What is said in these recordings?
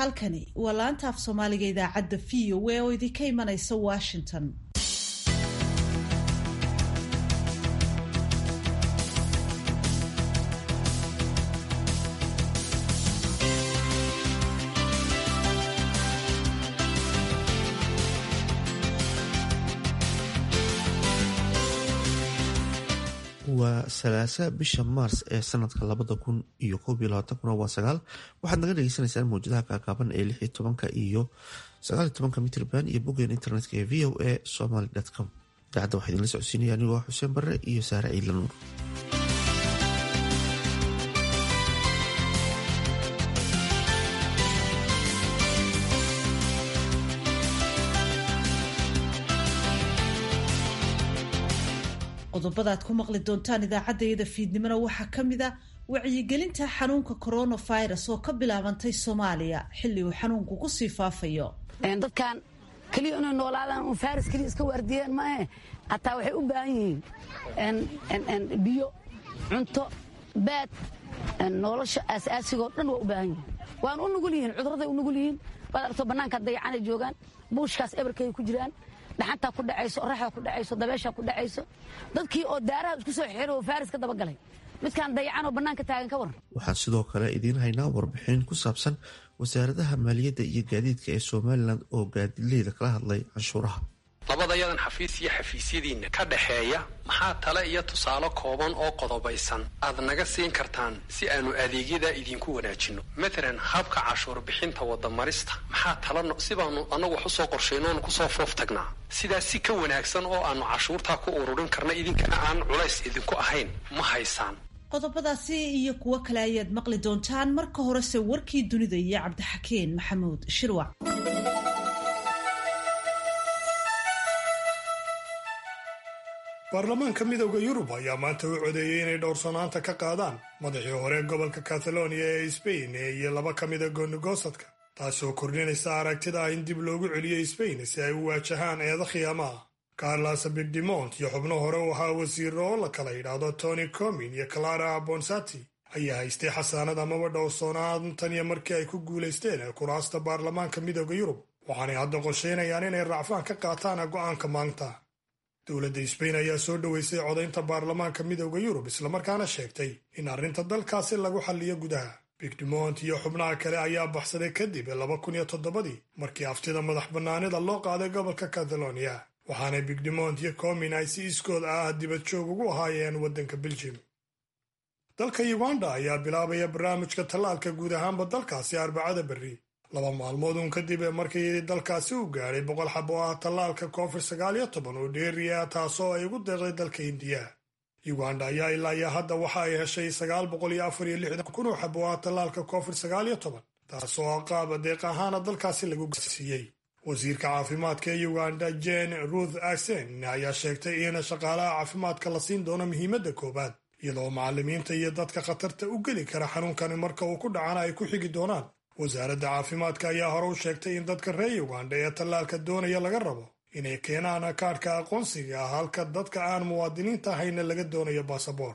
halkani waa laanta af soomaaliga idaacadda v o a oo idinka imanaysa washington waa salaasa bisha maars ee sanadka labada kun iyo koob iyo labaatankuna waa sagaal waxaad naga dhegeysaneysaan mawjadaha kaakaaban ee lix iyo tobanka iyo sagaal iyo tobanka mitrban iyo boggeen internetka ee v o a somaly com idaacadda waxaa idinla socodsiinaya anigoo xuseen barre iyo saare ciidla nuur qodobada aad ku maqli doontaan idaacaddayada fiidnimona waxaa ka mid a wacyigelinta xanuunka coronavirus oo ka bilaabantay soomaaliya xilli uu xanuunku kusii faafayo dadkan keliya inay noolaadaan un faris keliya iska waardiyeen maahe hataa waxay u baahan yihiin biyo cunto baad nolosha aasaasigoo dhan waa u baahan yihiin waana u nugul yihiin cudurraday u nugul yihiin waad aragto bannaanka dayacanay joogaan buushkaas ebarkay ku jiraan dhaxantaa ku dhacayso oraxdaa ku dhacayso dabeeshaa ku dhacayso dadkii oo daaraha isku soo xeero oo faaris ka dabagalay midkaan dayacan oo bannaanka taagan ka waran waxaan sidoo kale idiin haynaa warbixin ku saabsan wasaaradaha maaliyadda iyo gaadiidka ee somalilan oo gaadiidleyda kala hadlay canshuuraha labadayadan xafiis iyo xafiisyadiinna ka dhaxeeya maxaa tale iyo tusaale kooban oo qodobaysan aad naga siin kartaan si aanu adeegyada idinku wanaajinno matalan habka cashuur bixinta wadamarista maxaa tala si baanu annagu wax usoo qorshayno oonu kusoo foof tagnaa sidaas si ka wanaagsan oo aanu cashuurtaa ku ururin karna idinkana aan culays idinku ahayn ma haysaan qodobadaasi iyo kuwo kale ayaad maqli doontaan marka horese warkii dunida iyo cabdixakeen maxamuud shirwac baarlamaanka midowda yurub ayaa maanta u codeeyey inay dhowrsanaanta ka qaadaan madaxii hore gobolka kataloniya ee sbain iyo laba ka mida goonigosadka taasoo kordhinaysa aragtida ah in dib loogu celiyo sbain si ay u waajahaan eeda khiyaamaha carlas bigdemont iyo xubno hore u ahaa wasiiro oo la kala yidhaahdo tony comin iyo clara bonsati ayaa haystay xasaanad amaba dhowrsoonaan tan iyo markii ay ku guulaysteen kuraasta baarlamaanka midowda yurub waxaanay hadda qorsheynayaan inay racfaan ka qaataan go'aanka maanta dowladda sbain ayaa soo dhoweysay codaynta baarlamaanka midowda yurub islamarkaana sheegtay in arrinta dalkaasi lagu xalliyo gudaha bigdemont iyo xubnaha kale ayaa baxsaday kadib laba kun iyo toddobadii markii aftida madax bannaanida loo qaaday gobolka kataloniya waxaana bigdemont iyo comin ay si iskood ah dibad joog ugu ahaayeen waddanka beljim dalka uganda ayaa bilaabaya barnaamijka tallaalka guud ahaanba dalkaasi arbacada berri laba maalmood uun kadib markii dalkaasi u gaadhay boqol xab oo ah tallaalka covid sagaal iyo toban oo dheeriya taasoo ay ugu deeqday dalka indiya uganda ayaa ilaa iyo hadda waxa ay heshay sagaal boqol iyo afar iyo lixdan kun oo xab oo ah tallaalka covid sagaal iyo toban taasoo qaab deeq ahaana dalkaasi lagu gaarsiiyey wasiirka caafimaadka ee uganda jane ruth asen ayaa sheegtay in shaqaalaha caafimaadka la siin doono muhiimadda koowaad iyadoo macallimiinta iyo dadka khatarta u geli kara xanuunkani marka uu ku dhacana ay ku xigi doonaan wasaaradda caafimaadka ayaa hore u sheegtay in dadka reer uganda ee tallaalka doonaya laga rabo inay keenaan kaadhka aqoonsiga ah halka dadka aan muwaadiniinta ahayna laga doonayo baasaboor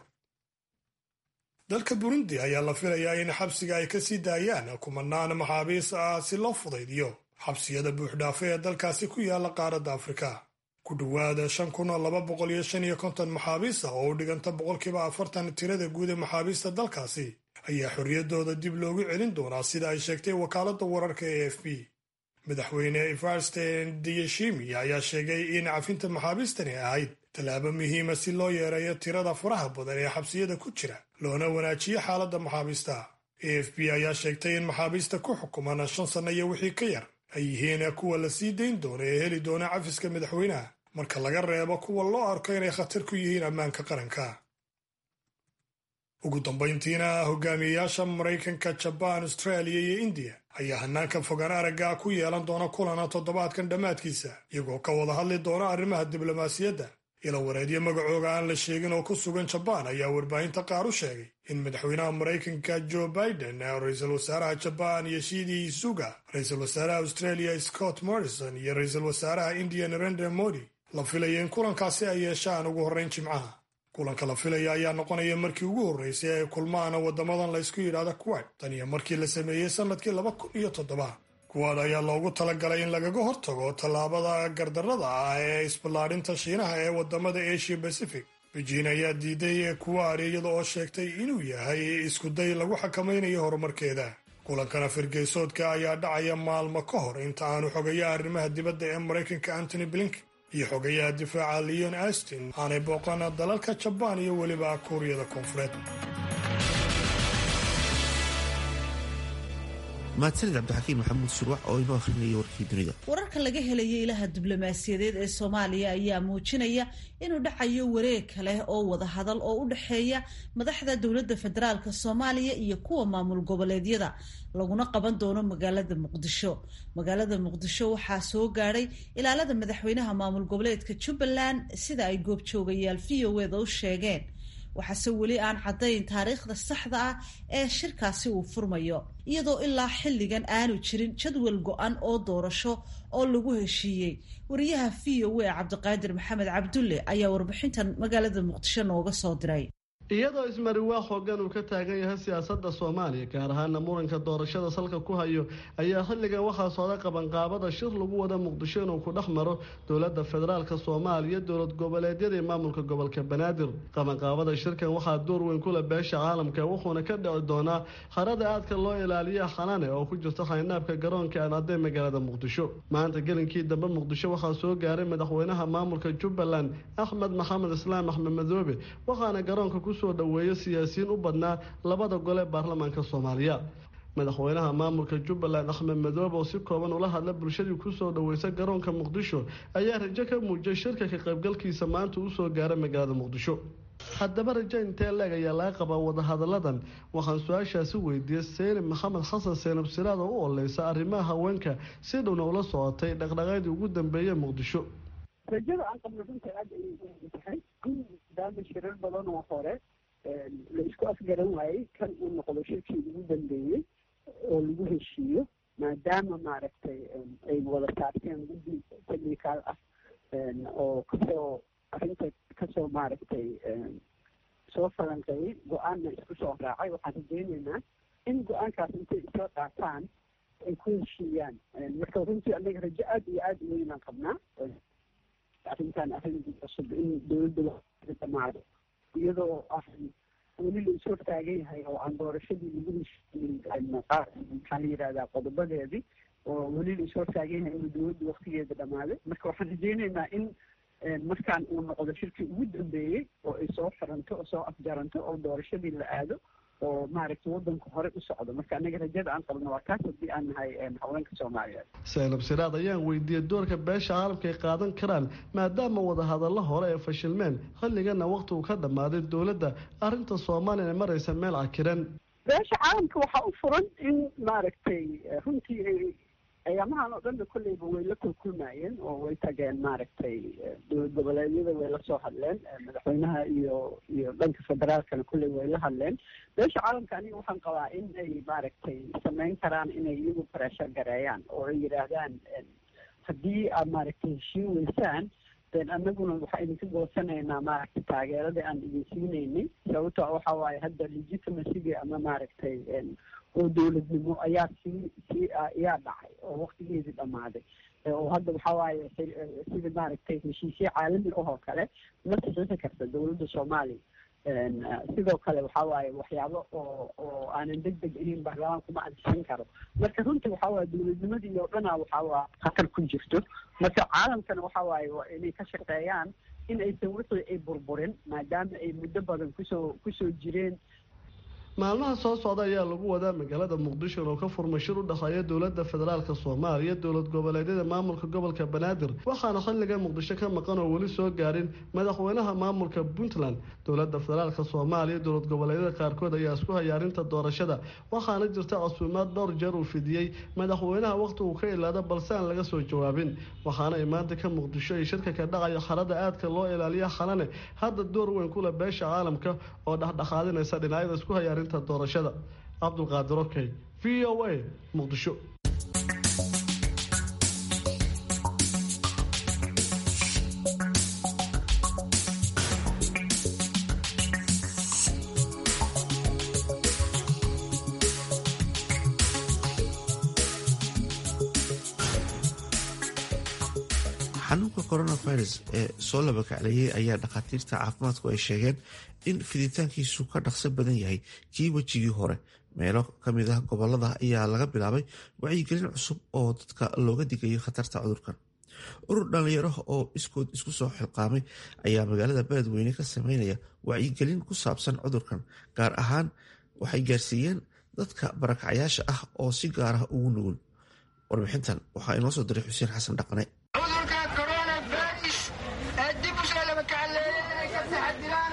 dalka burundi ayaa la filayaa in xabsiga ay ka sii daayaan kumanaan maxaabiis ah si loo fudaydiyo xabsiyada buuxdhaafe ee dalkaasi ku yaala qaaradda afrika ku dhowaada shan kun oo laba boqol iyo shan iyo konton maxaabiis ah oo u dhiganta boqolkiiba afartan tirada guud ee maxaabiista dalkaasi ayaa xorriyaddooda dib loogu celin doonaa sida ay sheegtay wakaaladda wararka ee f b madaxweyne evarsten diyeshimi ayaa sheegay in cafinta maxaabiistani ahayd tallaabo muhiima si loo yeereeyo tirada faraha badan ee xabsiyada ku jira loona wanaajiyo xaaladda maxaabiista a f b ayaa sheegtay in maxaabiista ku xukuman shan sanno iyo wixii ka yar ay yihiin kuwa la sii dayn doona ee heli doona cafiska madaxweynaha marka laga reebo kuwa loo arko inay khatar ku yihiin ammaanka qaranka ugu dambayntiina hogaamiyeyaasha maraykanka jabaan austraaliya iyo indiya ayaa hanaanka fogaan aragga ku yeelan doona kulana toddobaadkan dhammaadkiisa iyagoo ka wada hadli doona arrimaha diblomaasiyadda ilo wareedyo magacooga aan la sheegin oo ku sugan jabaan ayaa warbaahinta qaar u sheegay in madaxweynaha maraykanka joe biden ra-iisul wasaaraha jabaan yoshidi isuga ra-iisul wasaaraha australia scott morrison iyo ra-iisul wasaaraha indiya narendra modi la filayo in kulankaasi ay yeeshaan ugu horrayn jimcaha kulanka la filaya ayaa noqonaya markii ugu horreysay ee kulmaana waddamadan la ysku yidhaahda kuwait tan iyo markii la sameeyey sannadkii laba kun iyo toddoba kuwaad ayaa loogu talagalay in lagaga hortago tallaabada gardarrada ah ee isballaadhinta shiinaha ee waddamada asia bacific bejiin ayaa diiday kuwaad iyada oo sheegtay inuu yahay iskuday lagu xakamaynayo horumarkeeda kulankana firgeysoodka ayaa dhacaya maalmo ka hor inta aanu xogayaha arrimaha dibadda ee maraykanka antony blinken iyo xogayaha difaaca leon astin aanay booqan dalalka jabaan iyo weliba kuuriyada koonfureed mahadsanid cabdixakiin maxamuud surwax oo inoo akhrinaya warkii dunida wararka laga helaya ilaha diblomaasiyadeed ee soomaaliya ayaa muujinaya inuu dhacayo wareeg kale oo wadahadal oo u dhexeeya madaxda dowladda federaalka soomaaliya iyo kuwa maamul goboleedyada laguna qaban doono magaalada muqdisho magaalada muqdisho waxaa soo gaadhay ilaalada madaxweynaha maamul goboleedka jubbaland sida ay goobjoogayaal v o eda u sheegeen waxaase weli aan caddayn taariikhda saxda ah ee shirkaasi uu furmayo iyadoo ilaa xilligan aanu jirin jadwal go-an oo doorasho oo lagu heshiiyey wariyaha v o a cabdiqaadir maxamed cabdulle ayaa warbixintan magaalada muqdisho nooga soo diray iyadoo ismariwaa xoogan uu ka taagan yahay siyaasadda soomaaliya gaar ahaana muranka doorashada salka ku hayo ayaa xilligan waxaa socda qabanqaabada shir lagu wada muqdisho inuu ku dhex maro dowladda federaalka soomaaliya dowlad goboleedyada iyo maamulka gobolka banaadir qabanqaabada shirkan waxaa door weyn kula beesha caalamka wuxuuna ka dhici doonaa harada aadka loo ilaaliya xanane oo ku jirta xaynaabka garoonka aan adee magaalada muqdisho maanta gelinkii dambe muqdisho waxaa soo gaaray madaxweynaha maamulka jubbaland axmed maxamed islaam axmed madoobe waxaana garoonka ku soo dhaweeyo siyaasiyiin u badnaa labada gole ee baarlamaanka soomaaliya madaxweynaha maamulka jubbaland axmed madoobe oo si kooban ula hadla bulshadii kusoo dhaweysa garoonka muqdisho ayaa rajo ka muujiyay shirka ka qaybgalkiisa maanta uu soo gaaray magaalada muqdisho haddaba rajo intee leeg ayaa laga qabaa wadahadalladan waxaan su-aashaasi weydiiyey seyni maxamed xasan seynab siraad oo u oleysa arrimaha haweenka si dhowna ula socotay dhaqdhaqaadii ugu dambeeyey muqdisho rajada aan qabno runta aada ayay u tahay maadaama shirar badan oo hore la isku afgaran waayey kan uu noqdo shirkii ugu dambeeyey oo lagu heshiiyo maadaama maaragtay ay wada saarteen guddi technical ah oo kasoo arrinta kasoo maaragtay soo falanqeeyey go-aanna isku soo raacay waxaan rajeyneynaa in go-aankaas intay isla qaataan ay ku heshiiyaan marka runtii anaga rajo aada iyo aada u weynaan qabnaa arrintan arrin cusub in dowladda dhamaado iyadoo ah weli la is hortaagan yahay oo aan doorashadii lagu heshiinin qaar maxaa la yidhahdaa qodobadeedii oo weli la is hortaagan yahay inuu dowladda waktigeeda dhamaaday marka waxaan rajeyneynaa in markaan uu noqdo shirkii ugu dambeeyey oo ay soo xiranto oo soo afjaranto oo doorashadii la aado oo maaragtay waddanku hore u socdo marka anaga rajada aan qabno waa kaas haddii aan nahay haweenka soomaaliyeed seynab siraad ayaan weydiiyey doorka beesha caalamka ay qaadan karaan maadaama wadahadallo hore ay fashilmeen xilligana waqti uu ka dhammaaday dowladda arrinta soomaaliya ay maraysa meel cakiran beesha caalamka waxaa u furan in maaragtay runtii ay ayaamahan oo dhanna kolleyba way la kulkulmaayeen oo way tageen maaragtay dowlad goboleedyada way la soo hadleen madaxweynaha iyo iyo dhanka federaalkana kolley way la hadleen beesha caalamka aniga waxaan qabaa in ay maaragtay samayn karaan inay iyagu pressure gareeyaan oo ay yidhaahdaan haddii aad maaragtay heshiin weysaan den anaguna waxaa idinka goosanaynaa maaragtay taageeradii aan idin siinaynay sababto waxa waaye hadda legitimacygi ama maaragtay oo dowladnimo ayaa sii sii ayaa dhacay oo waktigeedii dhammaaday oo hadda waxaa waaye sida maaragtay heshiisye caalami ah oo kale ma saxiixi karta dowladda soomaaliya sidoo kale waxaa waaye waxyaabo oo oo aanan deg deg ahayn baarlamaanku ma ansixin karo marka runtii waxaa waaye dowladnimadii oo dhana waxaa waa khatar ku jirto marka caalamkana waxaa waaye waa inay ka shaqeeyaan in aysan wixii ay burburin maadaama ay muddo badan kusoo kusoo jireen maalmaha soo socda ayaa lagu wadaa magaalada muqdisho inuu ka furmay shir u dhexeeya dowladda federaalka soomaaliya dowlad goboleedyada maamulka gobolka banaadir waxaana xilliga muqdisho ka maqan oo weli soo gaarin madaxweynaha maamulka puntland dowladda federaalka soomaaliya dowlad goboleedyada qaarkood ayaa isku haya arrinta doorashada waxaana jirta casuumaad dhowr jeer uu fidiyey madaxweynaha waqti uu ka ilaado balse aan laga soo jawaabin waxaana ay maanta ka muqdisho ay shirka ka dhacaya xarada aadka loo ilaaliya xalane hadda door weyn kula beesha caalamka oo dhexdhexaadinaysa dhinacyada isku haya arrinta doorashada cabdulqaadir okey v o a muqdisho xanuunka coronavirus ee soo labakacleeyay ayaa dhakhaatiirta caafimaadku ay sheegeen in fiditaankiisu ka dhaqso badan yahay kii wejigii hore meelo kamid ah gobolada ayaa laga bilaabay wacyigelin cusub oo dadka looga digayo khatarta cudurkan urur dhalinyaro oo iskood isku soo xilqaamay ayaa magaalada beledweyne ka sameynaya wacyigelin ku saabsan cudurkan gaar ahaan waxay gaarsiiyeen dadka barakacyaasha ah oo si gaar ah ugu nugul warbixintan waxaa inoo soo diray xuseen xasan dhaqane cudurka coronavirus ee dib u soo labakacleeyay inay ka taxadiraan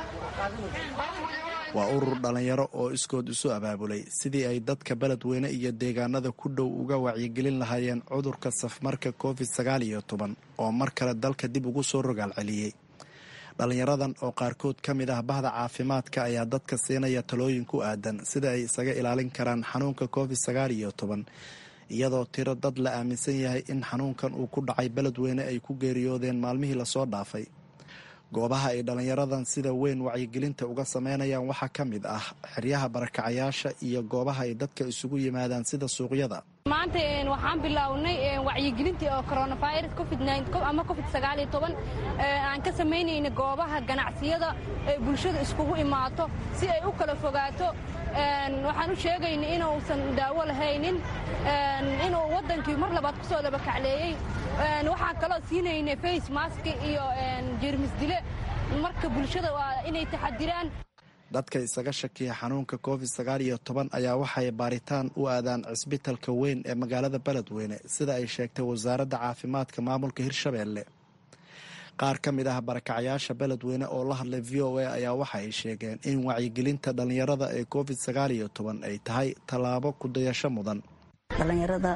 waa urur dhallinyaro oo iskood isu abaabulay sidii ay dadka beledweyne iyo deegaanada ku dhow uga wacyigelin lahaayeen cudurka safmarka covid sagaal iyo toban oo mar kale dalka dib ugu soo rogaal celiyey dhallinyaradan oo qaarkood ka mid ah bahda caafimaadka ayaa dadka siinaya talooyin ku aadan sida ay isaga ilaalin karaan xanuunka covid sagaal iyo toban iyadoo tiro dad la aaminsan yahay in xanuunkan uu ku dhacay beledweyne ay ku geeriyoodeen maalmihii lasoo dhaafay goobaha ay dhallinyaradan sida weyn wacyigelinta uga sameynayaan waxaa ka mid ah xeryaha barakacayaasha iyo goobaha ay dadka isugu yimaadaan sida suuqyada maanta waxaan bilownay wacyigelintii oo coronavirus covid ama covid sagaaliyo toban aan ka samaynayna goobaha ganacsiyada ee bulshada iskugu imaato si ay u kala fogaato waxaan u sheegayna inuusan daawo lahaynin inuu waddankii mar labaad ku soo labakacleeyey waxaan kaloo siinayna face mask iyo jeermis dile marka bulshada waa inay taxadiraan dadka isaga shakiya xanuunka covid sagaal iyo toban ayaa waxay baaritaan u aadaan cisbitalka weyn ee magaalada beledweyne sida ay sheegtay wasaaradda caafimaadka maamulka hirshabeelle qaar ka mid ah barakacayaasha beledweyne oo la hadlay v o a ayaa waxa ay sheegeen in wacyigelinta dhallinyarada ee covid sagaal iyo toban ay tahay tallaabo kudayasho mudan dhallinyarada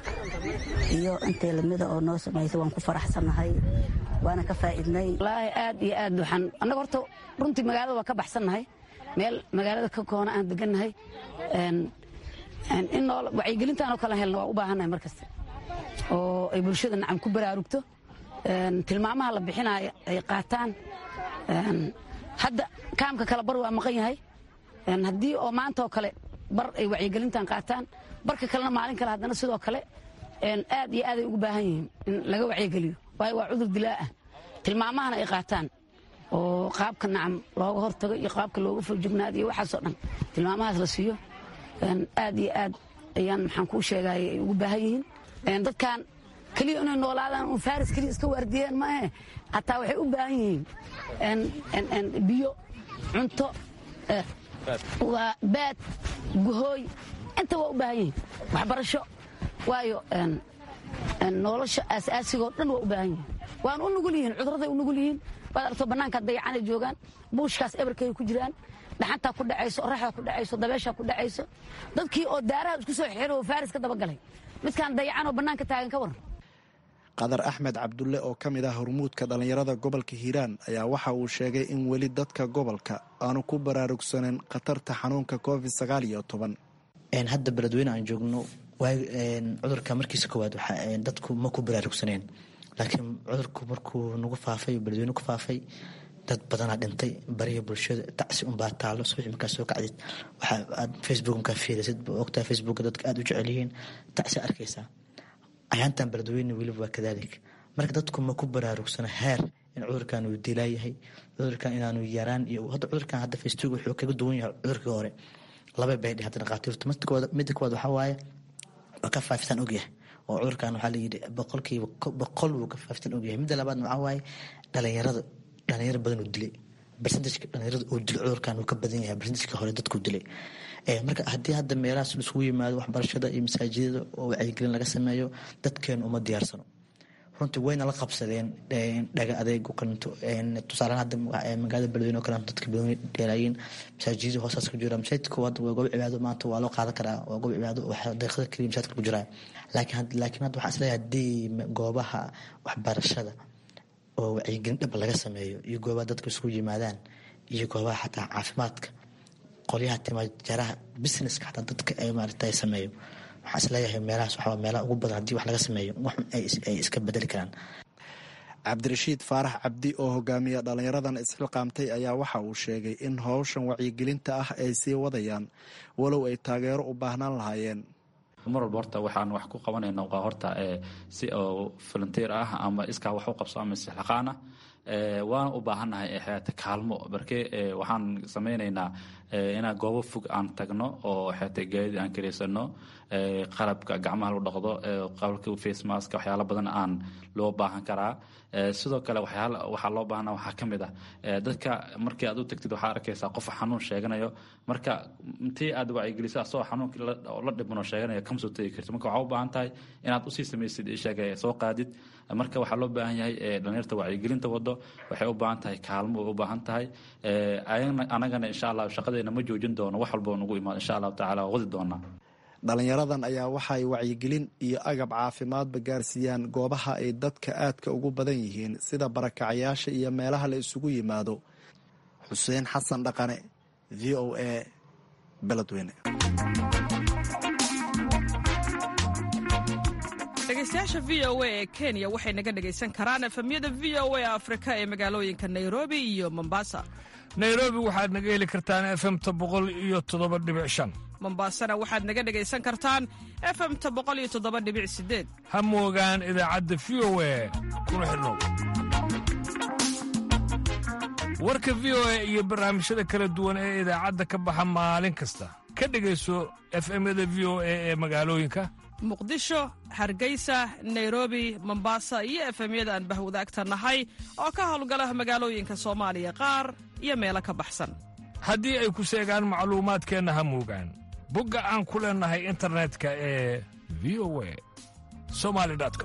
iyo intay lamida oo noo samaysay waan ku faraxsannahay waana ka faa'iidnay wallaahi aad iyo aad waxaan annaga horta runtii magaalada waa ka baxsannahay meel magaalada ka koona aan degannahay in noo wacyigelintaan oo kala helna waa u baahannahay mar kasta oo ay bulshada nacam ku baraarugto tilmaamaha la bixinaayo ay qaataan hadda kaamka kale bar waa maqan yahay haddii oo maanta oo kale bar ay wacyigelintan qaataan barka kalena maalin kale haddana sidoo kale aad iyo aaday ugu baahan yihiin in laga wacyigeliyo waayo waa cudur dilaa ah tilmaamahana ay qaataan oo qaabka nacam looga hortago iyo qaabka looga foljignaado iyo waxaasoo dhan tilmaamahaas la siiyo aad iyo aad ayaan maxaan kuu sheegay ay ugu baahan yihiin dadkan keliya inay noolaadaan un faris keliya iska waardiyeen maahe hataa waxay u baahan yihiin biyo cunto waa baad guhooy inta waa u baahan yihiin waxbarasho waayo nolosha aasaasigoo dhan waa u baahan yihiin waana u nugul yihiin cuduraday u nugul yihiin waad aragto bannaankaa dayacanay joogaan buushkaas ebarkay ku jiraan dhaxantaa ku dhacayso oraxdaa ku dhacayso dabeeshaa ku dhacayso dadkii oo daaraha isku soo xiro oo faaris ka dabagalay midkaan dayacanoo bannaanka taagan ka waran qadar axmed cabdulle oo ka mid ah hormuudka dhallinyarada gobolka hiiraan ayaa waxa uu sheegay in weli dadka gobolka aanu ku baraarugsaneyn khatarta xanuunka covid sagaal iyo toban hadda beledweyne aan joogno cudurka markiisa koowaad dadku ma ku baraarugsaneen laakiin cudurku markuu nagu faafay beledweyne ku faafay dad badanaa dhintay bariya bulshada tacsi unbaa taalo subax markaa soo kacdid waxaa aad facebook markaa fiirisid ogtaa facebooka dadka aada u jecel yihiin tacsi arkaysaa ayaantan beledweyne weliba waa kadaalik marka dadku ma ku baraarugsana heer in cudurkan uu dilaayahay cudurkan inaanu yaraan iyo hadda cudurkan hadda facebook wuxuu kaga duwan yahay cudurkii hore laba bay dheh hadda dhaqaatiirtu midda koowaad waxaa waaye waa ka faafisaan ogyahay oo cudurkan waxaa layidhi boqolkiiba boqol wuu ka faafisaan ogyahay midda labaadna waxaa waaye dhalinyarada dhalinyaro badan uu dilay bersentajka dhalinyarada uu dilay cudurkan uu ka badan yahay bersentajka hore dadkuu dilay marka haddii hadda meelahaas isugu yimaado waxbarashada iyo masaajidada oo wacyigelin laga sameeyo dadkeenu uma diyaarsano runtii wayna la qabsadeen dhaga adeeg kalinto tusaalehaan hadda magaalada beledweyne oo kaleeto dadka beledweyne dheelaayiin masaajidada hoostaas ku jira masaajidka hadda waa goob cibaado maanta waa loo qaadan karaa waa goob cibaado daqiiqada keliya masaajidka ku jiraa laakiin laakiin hadda waxaa isleeyahay haddii goobaha waxbarashada oo wacyigelin dhab laga sameeyo iyo goobaha dadka isugu yimaadaan iyo goobaha xataa caafimaadka qolyaha timaajaraha businesska xataa dadka ay maarata sameeyo waxaa isleeyahay meelahaas waxaa meelaha ugu badan haddii wax laga sameeyo waxun ay iska bedeli karaan cabdirashiid faarax cabdi oo hogaamiya dhallinyaradan isxilqaamtay ayaa waxa uu sheegay in howshan wacyigelinta ah ay sii wadayaan walow ay taageero u baahnaan lahaayeen mar walba horta waxaan wax ku qabanayna waa horta si oo volunteer ah ama iskaa wax u qabso ama sixlaqaan ah waana u baahannahay xeete kaalmo marke waxaan samaynaynaa inaan goobo fog aan tagno oo xeete gaadid aan karaysano qalabka gacmaha lagu dhaqdo qalabka face mask waxyaalo badan aan loo baahan karaa sidoo kale waxaa loo baahana waxaa ka mid ah dadka markii aad u tagtid waxaa arkaysaa qof xanuun sheeganayo marka intii aad wacyigeliso asagoo xanuunki la dhibano sheeganayo kama soo tegi karti marka waxaa u baahan tahay inaad usii samaysid isheega soo qaadid marka waxaa loo baahan yahay dhalinyarta wacyigelinta wado waxay u baahan tahay kaalmo way u baahan tahay anagana insha allah shaqadeena ma joojin doono wax walba nagu imaado insha allahu tacala waa wadi doonaa dhalinyaradan ayaa waxay wacyigelin iyo agab caafimaadba gaarsiiyaan goobaha ay dadka aadka ugu badan yihiin sida barakacyaasha iyo meelaha la isugu yimaado xuseen xasan dhaqane v o a beledweyne dhegeystayaasha v o a ee kenya waxay naga dhegaysan karaan efemyada v o a afrika ee magaalooyinka nairobi iyo mombasa nairobi waxaad naga heli kartaan efemta boqol iyo toddoba dhibic shan mombasana waxaad naga dhegaysan kartaan efemta boqol iyo toddoba dhibic sideed ha moogaan idaacadda v o a kuna xidhnow warka v o a iyo barnaamijyada kala duwan ee idaacadda ka baxa maalin kasta ka dhegayso efemyada v o a ee magaalooyinka muqdisho hargeysa nairobi mombasa iyo efemyada aan bahwadaagta nahay oo ka howlgala magaalooyinka soomaaliya qaar iyo meelo ka baxsan haddii ay ku seegaan macluumaadkeenna ha moogaan bogga aan ku leennahay internetka ee v o a somali com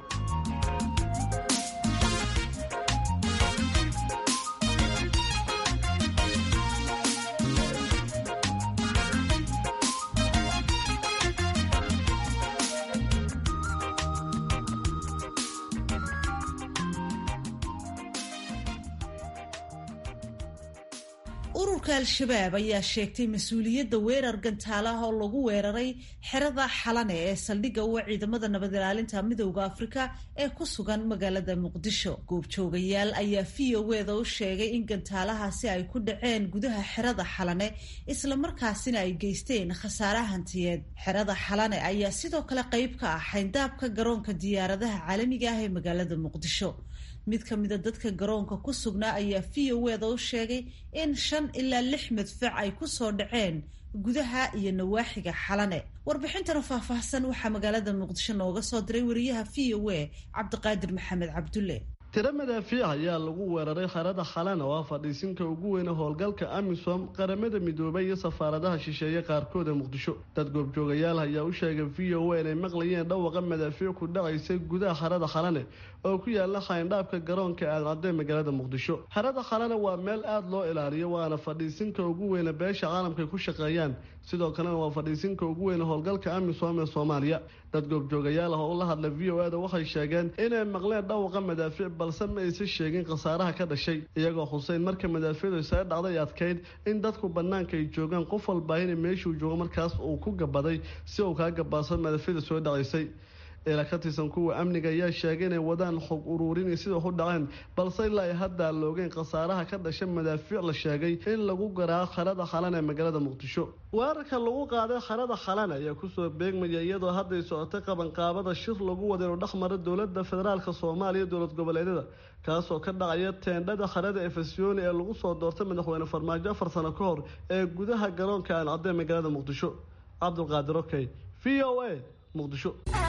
ururka al-shabaab ayaa sheegtay mas-uuliyadda weerar gantaal ah oo lagu weeraray xerada xalane ee saldhigga uwa ciidamada nabad ilaalinta midowda afrika ee ku sugan magaalada muqdisho goobjoogayaal ayaa v o eda u sheegay in gantaalahaasi ay ku dhaceen gudaha xerada xalane islamarkaasina ay geysteen khasaare hantiyeed xerada xalane ayaa sidoo kale qayb ka ah xayndaabka garoonka diyaaradaha caalamiga ah ee magaalada muqdisho mid ka mida dadka garoonka ku sugnaa ayaa v o eda u sheegay in shan ilaa lix madfac ay ku soo dhaceen gudaha iyo nawaaxiga xalane warbixintana faahfaahsan waxaa magaalada muqdisho nooga soo diray wariyaha v o a cabdiqaadir maxamed cabdulle tiro madaafiic ayaa lagu weeraray xerada xalana oo ah fadhiisinka ugu weyne howlgalka amisom qaramada midoobay iyo safaaradaha shisheeye qaarkood ee muqdisho dad goobjoogayaal ayaa u sheegay v o a inay maqlayeen dhawaqa madaafiic ku dhacaysay gudaha xerada xalane oo ku yaala xayndhaabka garoonka aadan-cadee magaalada muqdisho xerada xalane waa meel aada loo ilaaliyo waana fadhiisinka ugu weyne beesha caalamkaay ku shaqeeyaan sidoo kalena waa fadhiisinka ugu weyne howlgalka amisom ee soomaaliya dad goobjoogayaal ah oo la hadla v o ada waxay sheegeen inay maqleen dhawaqa madaafiic balse ma aysan sheegin khasaaraha ka dhashay iyagoo xuseyn marka madaafiicdu isaga dhacday adkayd in dadku bannaanka ay joogaan qof walbaahina meeshuu joogo markaas uu ku gabaday si uu kaa gabaadsan madaafiicda soo dhacaysay eela ka tirsan kuwa amniga ayaa sheegay inay wadaan xog uruurinay sida wax u dhaceen balse ilaa ay hadda loogeen khasaaraha ka dhasha madaafiic la sheegay in lagu garaaco xerada xalan ee magaalada muqdisho weerarka lagu qaaday xerada xalan ayaa kusoo beegmaya iyadoo hadday socotay qabanqaabada shir lagu wada inuu dhexmara dowlada federaalk soomaaliya dowlad goboleedyada kaasoo ka dhacaya teendhada xerada efesiyoni ee lagu soo doortay madaxweyne farmaajo afar sano ka hor ee gudaha garoonka aan cadee magaalada muqdisho cabdulqaadir okey v o a muqdisho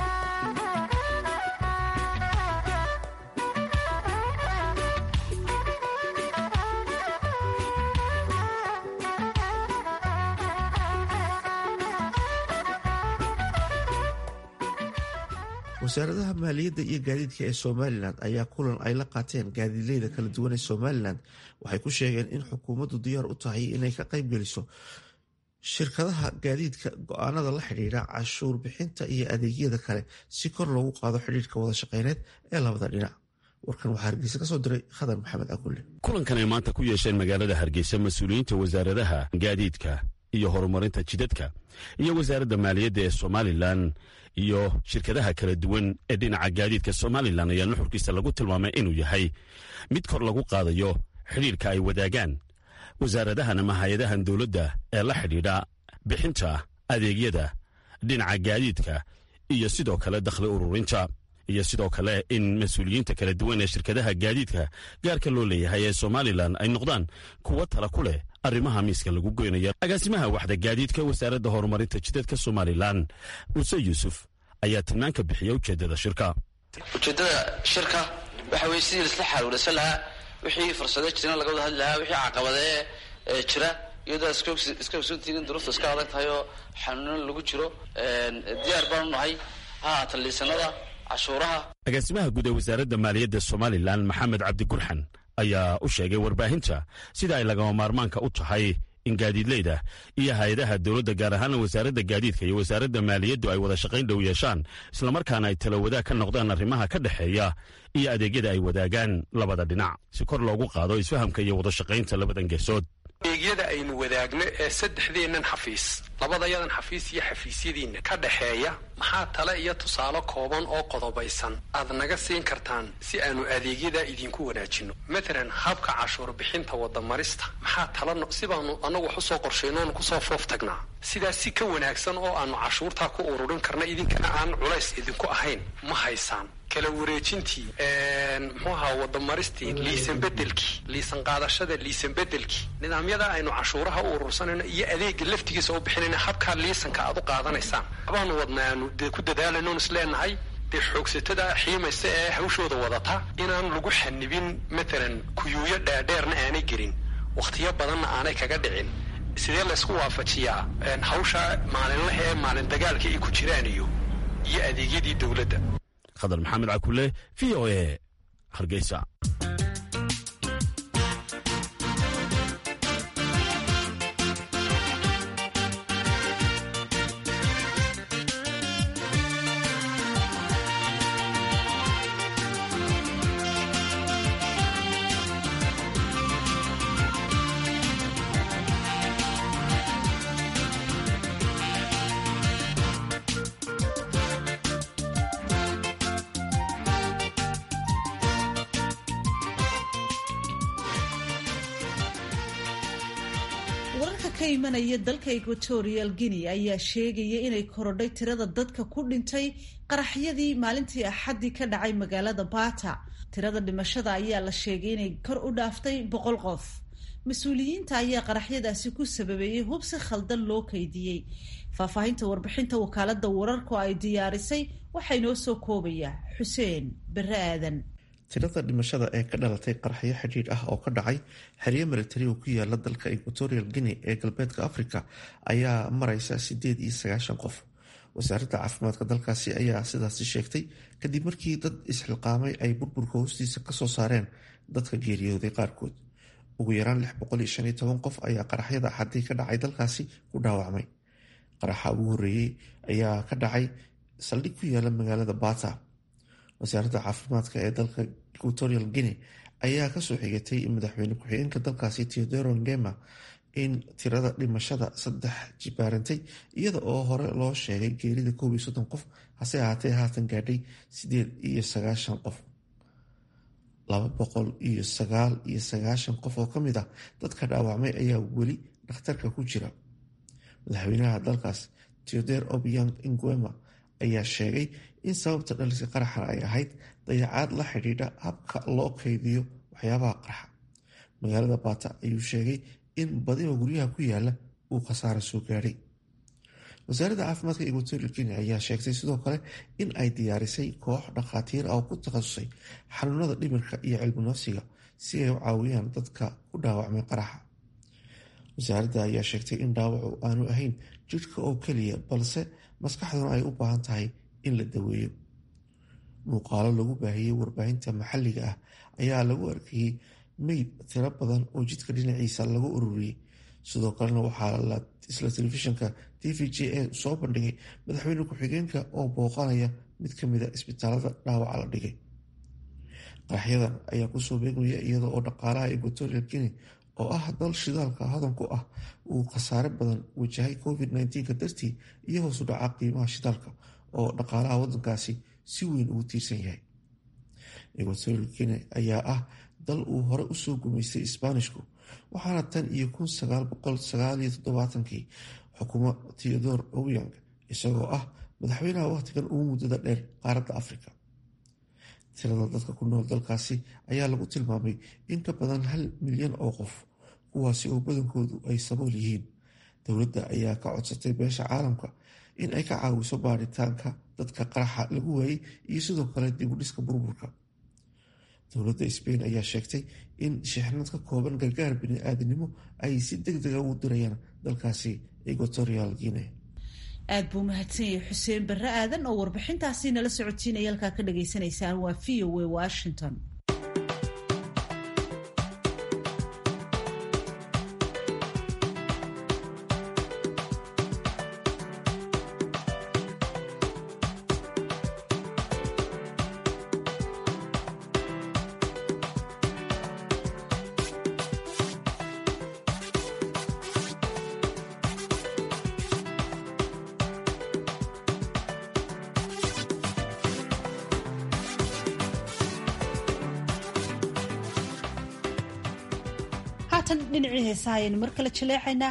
wasaaradaha maaliyadda iyo gaadiidka ee somalilan ayaa kulan ay la qaateen gaadiidleyda kala duwan ee somalilan waxay ku sheegeen in xukuumaddu diyaar u tahay inay ka qaybgeliso shirkadaha gaadiidka go-aanada la xidhiidha cashuur bixinta iyo adeegyada kale si kor loogu qaado xidhiirka wada shaqeyneed ee labada dhinac warkan waxaa hargeysa kasoo diray khadar maxamed agulle kulankan ay maanta ku yeesheen magaalada hargeysa mas-uuliyiinta wasaaradaha gaadiidka iyo horumarinta jidadka iyo wasaaradda maaliyadda ee somalilan iyo shirkadaha kala duwan ee dhinaca gaadiidka somalilan ayaa nuxurkiisa lagu tilmaamay inuu yahay mid kor lagu qaadayo xidhiirka ay wadaagaan wasaaradahan ama hay-adahan dowladda ee la xidhiidha bixinta adeegyada dhinaca gaadiidka iyo sidoo kale dakhli ururinta iyo sidoo kale in mas-uuliyiinta kala duwan ee shirkadaha gaadiidka gaarka loo leeyahay ee somalilan ay noqdaan kuwo tala ku leh arrimaha miiska lagu goynaya agaasimaha waxda gaadiidka wasaaradda horumarinta jidadka somalilan muuse yuusuf ayaa tilmaan ka bixiya ujeeddada shirka ujeeddada shirka waxa weye sidii laisla xaaluulasan lahaa wixii fursado jirana laga wada hadli lahaa wixii caqabadee jira iyadoo iska ogsoontihiin in duruufta iska adag tahay oo xanuunan lagu jiro diyaar baanu nahay ha haatan liisanada cashuuraha agaasimaha guud ee wasaaradda maaliyadda somalilan maxamed cabdi gurxan ayaa u sheegay warbaahinta sida ay lagama maarmaanka u tahay in gaadiidleyda iyo hay-adaha dowladda gaar ahaana wasaaradda gaadiidka iyo wasaaradda maaliyaddu ay wada shaqayn dhow yeeshaan islamarkaana ay tala wadaag ka noqdaan arrimaha ka dhexeeya iyo adeegyada ay wadaagaan labada dhinac si kor loogu qaado isfahamka iyo wada shaqaynta labadan geesood adeegyada aynu wadaagno ee saddexdeennan xafiis labadayadan xafiis iyo xafiisyadiinna ka dhexeeya maxaa tale iyo tusaale kooban oo qodobaysan aad naga siin kartaan si aanu adeegyadaa idinku wanaajinno matalan habka cashuur bixinta wadamarista maxaa tala si baanu annagu wax usoo qorshayno oonu kusoo foof tagnaa sidaas si ka wanaagsan oo aanu cashuurtaa ku ururin karna idinkana aan culays idinku ahayn ma haysaan kala wareejintii muxuu ahaa wadamaristii liisan bedelkii liisan qaadashada liisan bedelkii nidaamyada aynu cashuuraha u urursanayno iyo adeega laftigiisa u bixinayna habkaa liisanka aad u qaadanaysaan abaanu wadna aanu dee ku dadaalayno on isleenahay dee xoogsatada xiimaysa ee hawshooda wadata inaan lagu xanibin matalan kuyuuyo dheerdheerna aanay gelin wakhtiyo badanna aanay kaga dhicin sidee laysku waafajiyaa hawsha maalinlaha ee maalin dagaalka ay ku jiraan iyo iyo adeegyadii dowladda khadar maxamed cakule v o e hargeysa wararka ka imanaya dalka equatorial guinea ayaa sheegaya inay korodhay tirada dadka ku dhintay qaraxyadii maalintii axaddii ka dhacay magaalada bata tirada dhimashada ayaa la sheegay inay kor u dhaaftay boqol qof mas-uuliyiinta ayaa qaraxyadaasi ku sababeeyey hub si khaldan loo kaydiyey faahfaahinta warbixinta wakaalada wararku ay diyaarisay waxaa inoo soo koobaya xuseen bere aadan tirada dhimashada ee ka dhalatay qaraxyo xidhiidh ah oo ka dhacay xeryo militari oo ku yaala dalka equatorial guinea ee galbeedka africa ayaa mareysa sideed iyo sagaashan qof wasaaradda caafimaadka dalkaasi ayaa sidaasi sheegtay kadib markii dad isxilqaamay ay burburka hoostiisa kasoo saareen dadka geeriyooday qaarkood ugu yaraan lix boqol iyo shan iyo toban qof ayaa qaraxyada axadii ka dhacay dalkaasi ku dhaawacmay qaraxa ugu horeeyey ayaa ka dhacay saldhig ku yaala magaalada bata wasaaradda caafimaadka ee dalka equatorial guinea ayaa kasoo xigatay madaxweyne ku-xigeenka dalkaasi teodoro ngema in tirada dhimashada saddex jibaarantay iyada oo hore loo sheegay geerida koob iyo soddon qof hase ahaatee haatan gaadhay sideed iyo sagaashan qof laba boqol iyo sagaal iyo sagaashan qof oo kamid ah dadka dhaawacmay ayaa weli dhakhtarka ku jira madaxweynaha dalkaas teoder obiang nguema ayaa sheegay in sababta dhalisa qaraxan ay ahayd dayacaad la xidhiidha habka loo kaydiyo waxyaabaha qarxa magaalada baata ayuu sheegay in badiba guryaha ku yaala uu khasaara soo gaadhay wasaaradda caafimaadka equatorial guinea ayaa sheegtay sidoo kale in ay diyaarisay koox dhakhaatiir ah oo ku takhasusay xanuunada dhimirka iyo cilmi nafsiga si ay u caawiyaan dadka ku dhaawacmay qaraxa wasaaradda ayaa sheegtay in dhaawacu aanu ahayn jidhka oo keliya balse maskaxduna ay u baahan tahay in la daweeyo muuqaalo lagu baahiyey warbaahinta maxalliga ah ayaa lagu arkayey meyd tiro badan oo jidka dhinaciisa lagu ururiyey sidoo kalena waxaa isla telefishinka t v j a soo bandhigay madaxweyne ku-xigeenka oo booqanaya mid kamida isbitaalada dhaawaca la dhigay qaraxyadan ayaa kusoo beegmaya iyada oo dhaqaalaha equatorial guinea oo ah dal shidaalka hodan ku ah uu khasaare badan wajahay covid nka dartii iyo hoosu dhaca qiimaha shidaalka oo dhaqaalaha wadankaasi si weyn ugu tiirsan yahay equatorial guinea ayaa ah dal uu hore usoo gumaystay isbaanishku waxaana tan iyo kun sagaal boqol sagaal iyo toddobaatankii xukumo theodor owyang isagoo ah madaxweynaha wakhtigan ugu muddada dheer qaaradda afrika tirada dadka ku nool dalkaasi ayaa lagu tilmaamay in ka badan hal milyan oo qof kuwaasi oo badankoodu ay sabool yihiin dowladda ayaa ka codsatay beesha caalamka in ay ka caawiso baaritaanka dadka qaraxa lagu waayey iyo sidoo kale dibudhiska burburka dowladda sbain ayaa sheegtay in shixnad ka kooban gargaar bini-aadinimo ay si deg dega ugu dirayaan dalkaasi equatorial guinea aad buu mahadsan yahay xuseen barre aadan oo warbixintaasi nala socotiinaya halkaa ka dhagaysanaysaan waa v o a washington haatan dhinacii heesaha ayaynu mar kale jaleecaynaa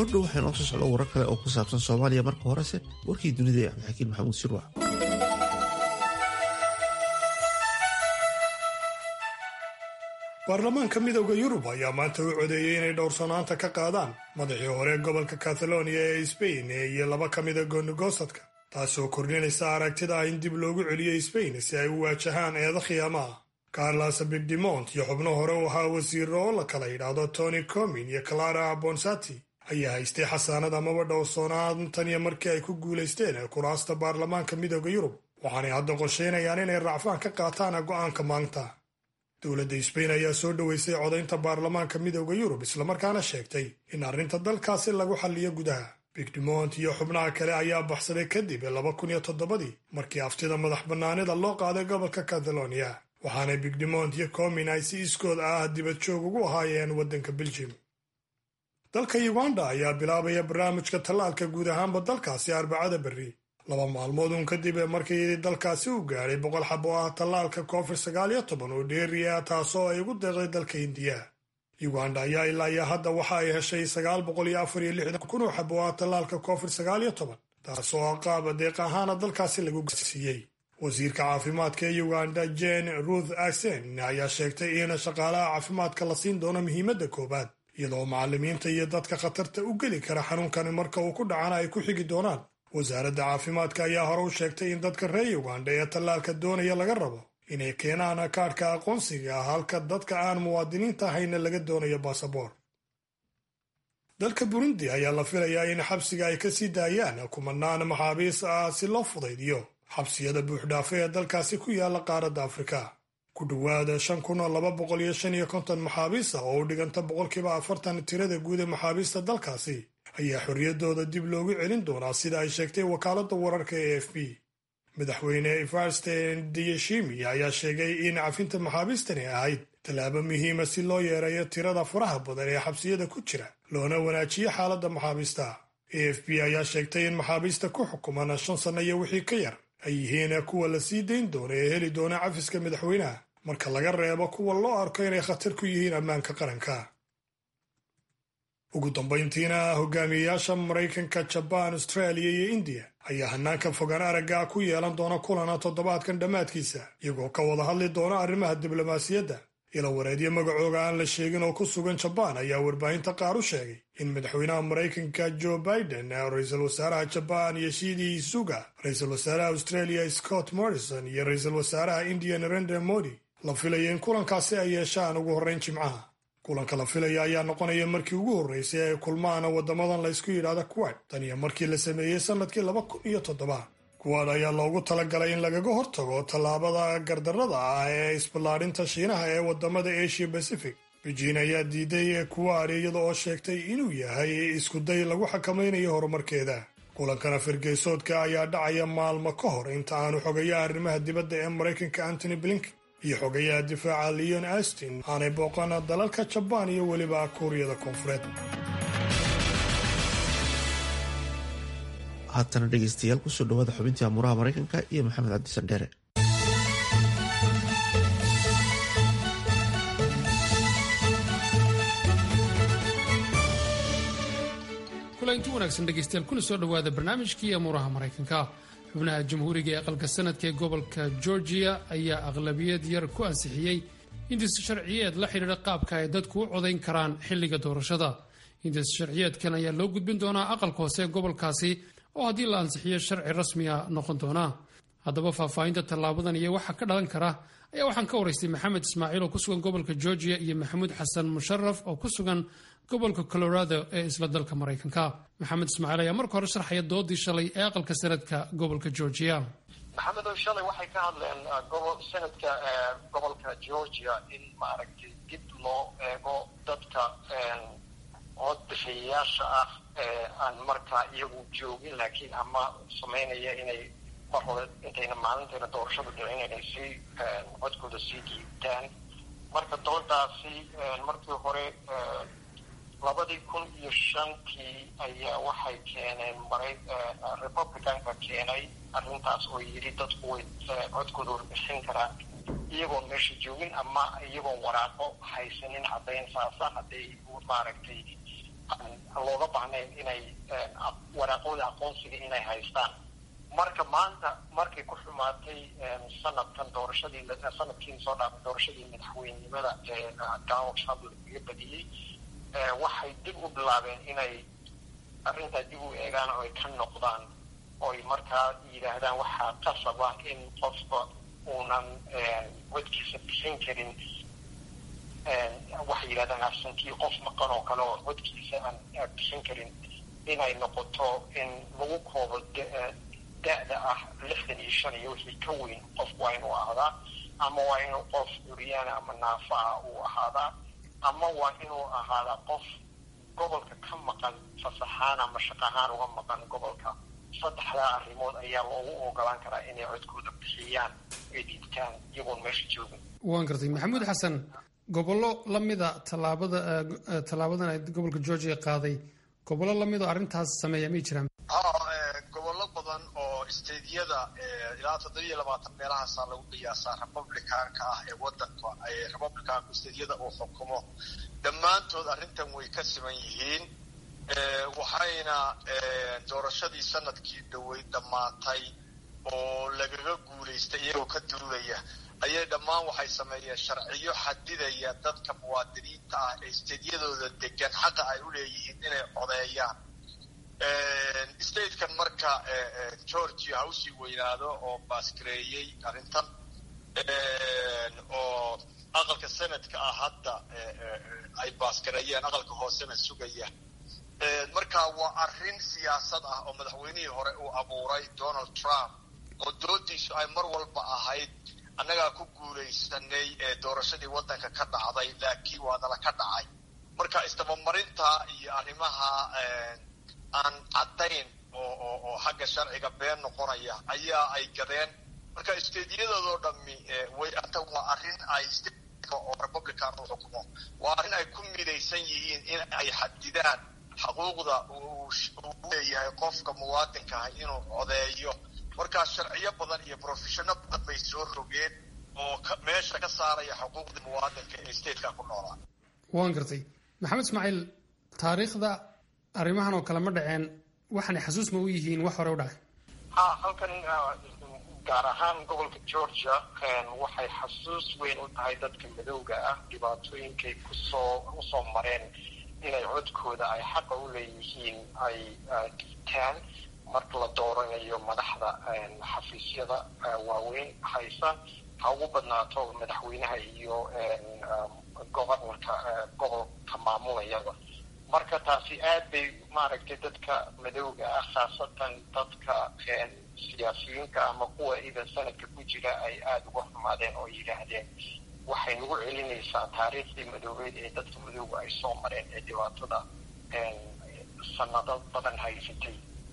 goordhow waxay noo soo socdo warar kale oo ku saabsan soomaaliya marka horese warkii dunida ee cabdixakiin maxamuud sirwac baarlamaanka midowda yurub ayaa maanta u codeeyey inay dhowrsanaanta ka qaadaan madaxii hore gobolka kataloniya ee sbain iyo laba ka mida goonigosadka taasoo kordhinaysa aragtida ah in dib loogu celiyo sbain si ay u waajahaan eeda khiyaamaha carlas bigdemont iyo xubno hore u ahaa wasiiro oo la kala yidhaahdo tony comin iyo clara bonsati ayaa haystay xasaanad amaba dhowrsoonaan tan iyo markii ay ku guulaysteen kuraasta baarlamaanka midowda yurub waxaanay hadda qorsheynayaan inay racfaan ka qaataan go'aanka maanta dowladda sbain ayaa soo dhoweysay codaynta baarlamaanka midowda yurub islamarkaana sheegtay in arrinta dalkaasi lagu xalliyo gudaha bigdemont iyo xubnaha kale ayaa baxsaday kadib laba kun iyo toddobadii markii aftida madax bannaanida loo qaaday gobolka catalonia waxaana bigdemont iyo comin ay si iskood ah dibad joog ugu ahaayeen waddanka beljim dalka uganda ayaa bilaabaya barnaamijka tallaalka guud ahaanba dalkaasi arbacada berri laba maalmood uun kadib markii dalkaasi u gaadhay boqol xab oo ah tallaalka covid sagaal iyo toban oo dheeriya taasoo ay ugu deeqday dalka indiya uganda ayaa ilaa iyo hadda waxa ay heshay sagaal boqol iyo afar iyo lixdan kun oo xab oo ah tallaalka covid sagaal iyo toban taasoo qaab deeq ahaana dalkaasi lagu gaarsiiyey wasiirka caafimaadka ee uganda jane ruth asen ayaa sheegtay in shaqaalaha caafimaadka la siin doono muhiimadda koowaad iyadoo macallimiinta iyo dadka khatarta u geli kara xanuunkani marka uu ku dhacana ay ku xigi doonaan wasaaradda caafimaadka ayaa hore u sheegtay in dadka reer uganda ee tallaalka doonaya laga rabo inay keenaan kaadhka aqoonsiga ah halka dadka aan muwaadiniinta ahayna laga doonayo baasaboor dalka burundi ayaa la filayaa in xabsiga ay ka sii daayaan kumanaan maxaabiis ah si loo fudaydiyo xabsiyada buuxdhaafe ee dalkaasi ku yaala qaaradda afrika ku dhowaada shan kun oo laba boqol iyo shan iyo konton maxaabiis ah oo u dhiganta boqolkiiba afartan tirada guud ee maxaabiista dalkaasi ayaa xorriyaddooda dib loogu celin doonaa sida ay sheegtay wakaaladda wararka ee f b madaxweyne evarsten diyeshimi ayaa sheegay in cafinta maxaabiistani ahayd tallaabo muhiima si loo yeereeyo tirada faraha badan ee xabsiyada ku jira loona wanaajiyo xaaladda maxaabiista a f b ayaa sheegtay in maxaabiista ku xukuman shan sanno iyo wixii ka yar ay yihiin kuwa la sii dayn doona ee heli doona cafiska madaxweynaha marka laga reebo kuwa loo arko inay khatar ku yihiin ammaanka qaranka ugu dambayntiina hogaamiyeyaasha maraykanka jabaan austraaliya iyo indiya ayaa hanaanka fogaan aragga ku yeelan doona kulana toddobaadkan dhammaadkiisa iyagoo ka wada hadli doona arrimaha diblomaasiyadda ilo wareedyo magacooga aan la sheegin oo ku sugan jabaan ayaa warbaahinta qaar u sheegay in madaxweynaha maraykanka joe biden ra-iisul wasaaraha jabaan yoshidi isuga ra-iisul wasaaraha australia scott morrison iyo ra-iisul wasaaraha indiya narendra modi la filayo in kulankaasi ay yeeshaan ugu horreyn jimcaha kulanka la filaya ayaa noqonaya markii ugu horreysay ay kulmaan waddamadan la ysku yidhaahda kuwad tan iyo markii la sameeyey sannadkii laba kun iyo toddoba kuwaad ayaa loogu talagalay in lagaga hortago tallaabada gardarrada ah ee isballaadhinta shiinaha ee waddamada asia pacific beijing ayaa diiday kuwaad iyada oo sheegtay inuu yahay iskuday lagu xakamaynayo horumarkeeda kulankana firgeysoodka ayaa dhacaya maalmo ka hor inta aanu xogayaha arrimaha dibadda ee maraykanka antony blinken iyo xogayaha difaaca leon astin aanay booqan dalalka jabaan iyo weliba kuuriyada koonfureed haatana dhegeystayaal kusoo dhawaada xubintii amuuraha maraykanka iyo maxamed cabdisan dheere kulanti wanaagsan dhegeystayaal kuna soo dhowaada barnaamijkii amuuraha maraykanka xubnaha jamhuuriga ee aqalka sanadka ee gobolka georgia ayaa aqlabiyad yar ku ansixiyey hindis sharciyeed la xidhiidha qaabka ay dadku u codayn karaan xilliga doorashada hindis sharciyeedkan ayaa loo gudbin doonaa aqalka hoose ee gobolkaasi oo haddii la ansixiyo sharci rasmiya noqon doona haddaba faahfaahinta tallaabadan iyo waxa ka dhalan kara ayaa waxaan ka waraystay maxamed ismaaciil oo ku sugan gobolka georgia iyo maxamuud xasan musharaf oo ku sugan gobolka colorado ee isla dalka maraykanka maxamed ismaaciil ayaa marka hore sharxaya doodii shalay ee aqalka sanadka gobolka georgia maxamedow shalay waxay ka hadleen gobol sanadka gobolka georgia in maaragtay dib loo eego dadka cod bixiyayaasha ah ee aan markaa iyagu joogin laakiin ama samaynaya inay mar hore intayna maalintayna doorashada dhicin inay sii codkooda sii dhiibtaan marka doodaasi markii hore labadii kun iyo shantii ayaa waxay keeneen maray republicanka keenay arrintaas oo yidhi dadku way codkooda warbixin karaan iyagoon meesha joogin ama iyagoon waraaqo haysanin caddayn saasa hadday maaragtay looga baahnayn inay waraaqooda aqoonsiga inay haystaan marka maanta markay ku xumaatay sanadkan doorashadii sanadkii soo dhaafay doorashadii madaxweynenimada donald trump lagaga badiyey waxay dib u bilaabeen inay arrintaa dib u eegaan oo ay ka noqdaan oy markaa yidhaahdaan waxaa qasab ah in qofka uunan codkiisa bixin karin waxay yidhahdaan absankii qof maqan oo kale oo codkiisa aan bixin karin inay noqoto in lagu koobo da-da ah lixdan iyo shan iyo wixii ka weyn qof waa inuu ahaadaa ama waa inuu qof curyaana ama naafa ah uu ahaadaa ama waa inuu ahaadaa qof gobolka ka maqan fasaxaan ama shaqahaan uga maqan gobolka saddexdaa arrimood ayaa loogu ogolaan karaa inay codkooda bixiyaan ay dhiibtaan iyagoon meesha joogin waan gartay maxamuud xasan gobollo lamida tallaabada tallaabadan ay gobolka georgia qaaday gobollo lamid oo arrintaas sameeya may jiraan gobollo badan oo stediyada ilaa toddobiyo labaatan meelahaasaa lagu qiyaasaa republicanka ah ee wadanka republicanku stediyada uu xukumo dhammaantood arrintan way ka siman yihiin waxayna doorashadii sanadkii dhowey dhammaatay oo lagaga guulaystay iyagoo ka duulaya ayay dhammaan waxay sameeyeen sharciyo xadidaya dadka muwaadiniinta ah ee stediyadooda degan xaqa ay u leeyihiin inay codeeyaan statekan marka georgia ha usii weynaado oo baasgareeyey arrintan oo aqalka senadka ah hadda ay baasgareeyeen aqalka hoosena sugaya marka waa arrin siyaasad ah oo madaxweynihii hore uu abuuray donald trump oo doodiisu ay mar walba ahayd annagaa ku guulaysanay doorashadii waddanka ka dhacday laakiin waa nala ka dhacay marka isdabamarinta iyo arrimaha aan caddayn oo xagga sharciga been noqonaya ayaa ay gadeen marka stediyadoodo dhami way anta waa arrin ay oo republican u xukumo waa arrin ay ku midaysan yihiin in ay xadidaan xuquuqda uu leeyahay qofka muwaadinka ah inuu codeeyo markaa sharciyo badan iyo profeshono badan bay soo rogeen oo meesha ka saaraya xuquuqda muwaadinka ee stateka ku noolaa waan gartay maxamed ismaaciil taariikhda arrimahan oo kale ma dhaceen waxaanay xasuus ma u yihiin wax hore u dhacay ha halkan gaar ahaan gobolka georgia waxay xasuus weyn u tahay dadka madowga ah dhibaatooyinkay kusoo usoo mareen inay codkooda ay xaqa u leeyihiin ay dhiitaan marka la dooranayo madaxda xafiisyada waaweyn haysa ha ugu badnaato madaxweynaha iyo gobornarka gobolka maamulayaba marka taasi aad bay maaragtay dadka madowga ah khaasatan dadka siyaasiyiinta ama kuwa idan sanadka ku jira ay aada uga xumaadeen oo yidhaahdeen waxay nagu celinaysaa taariikhdii madoobeed ee dadka madowga ay soo mareen ee dhibaatada sanado badan haysatay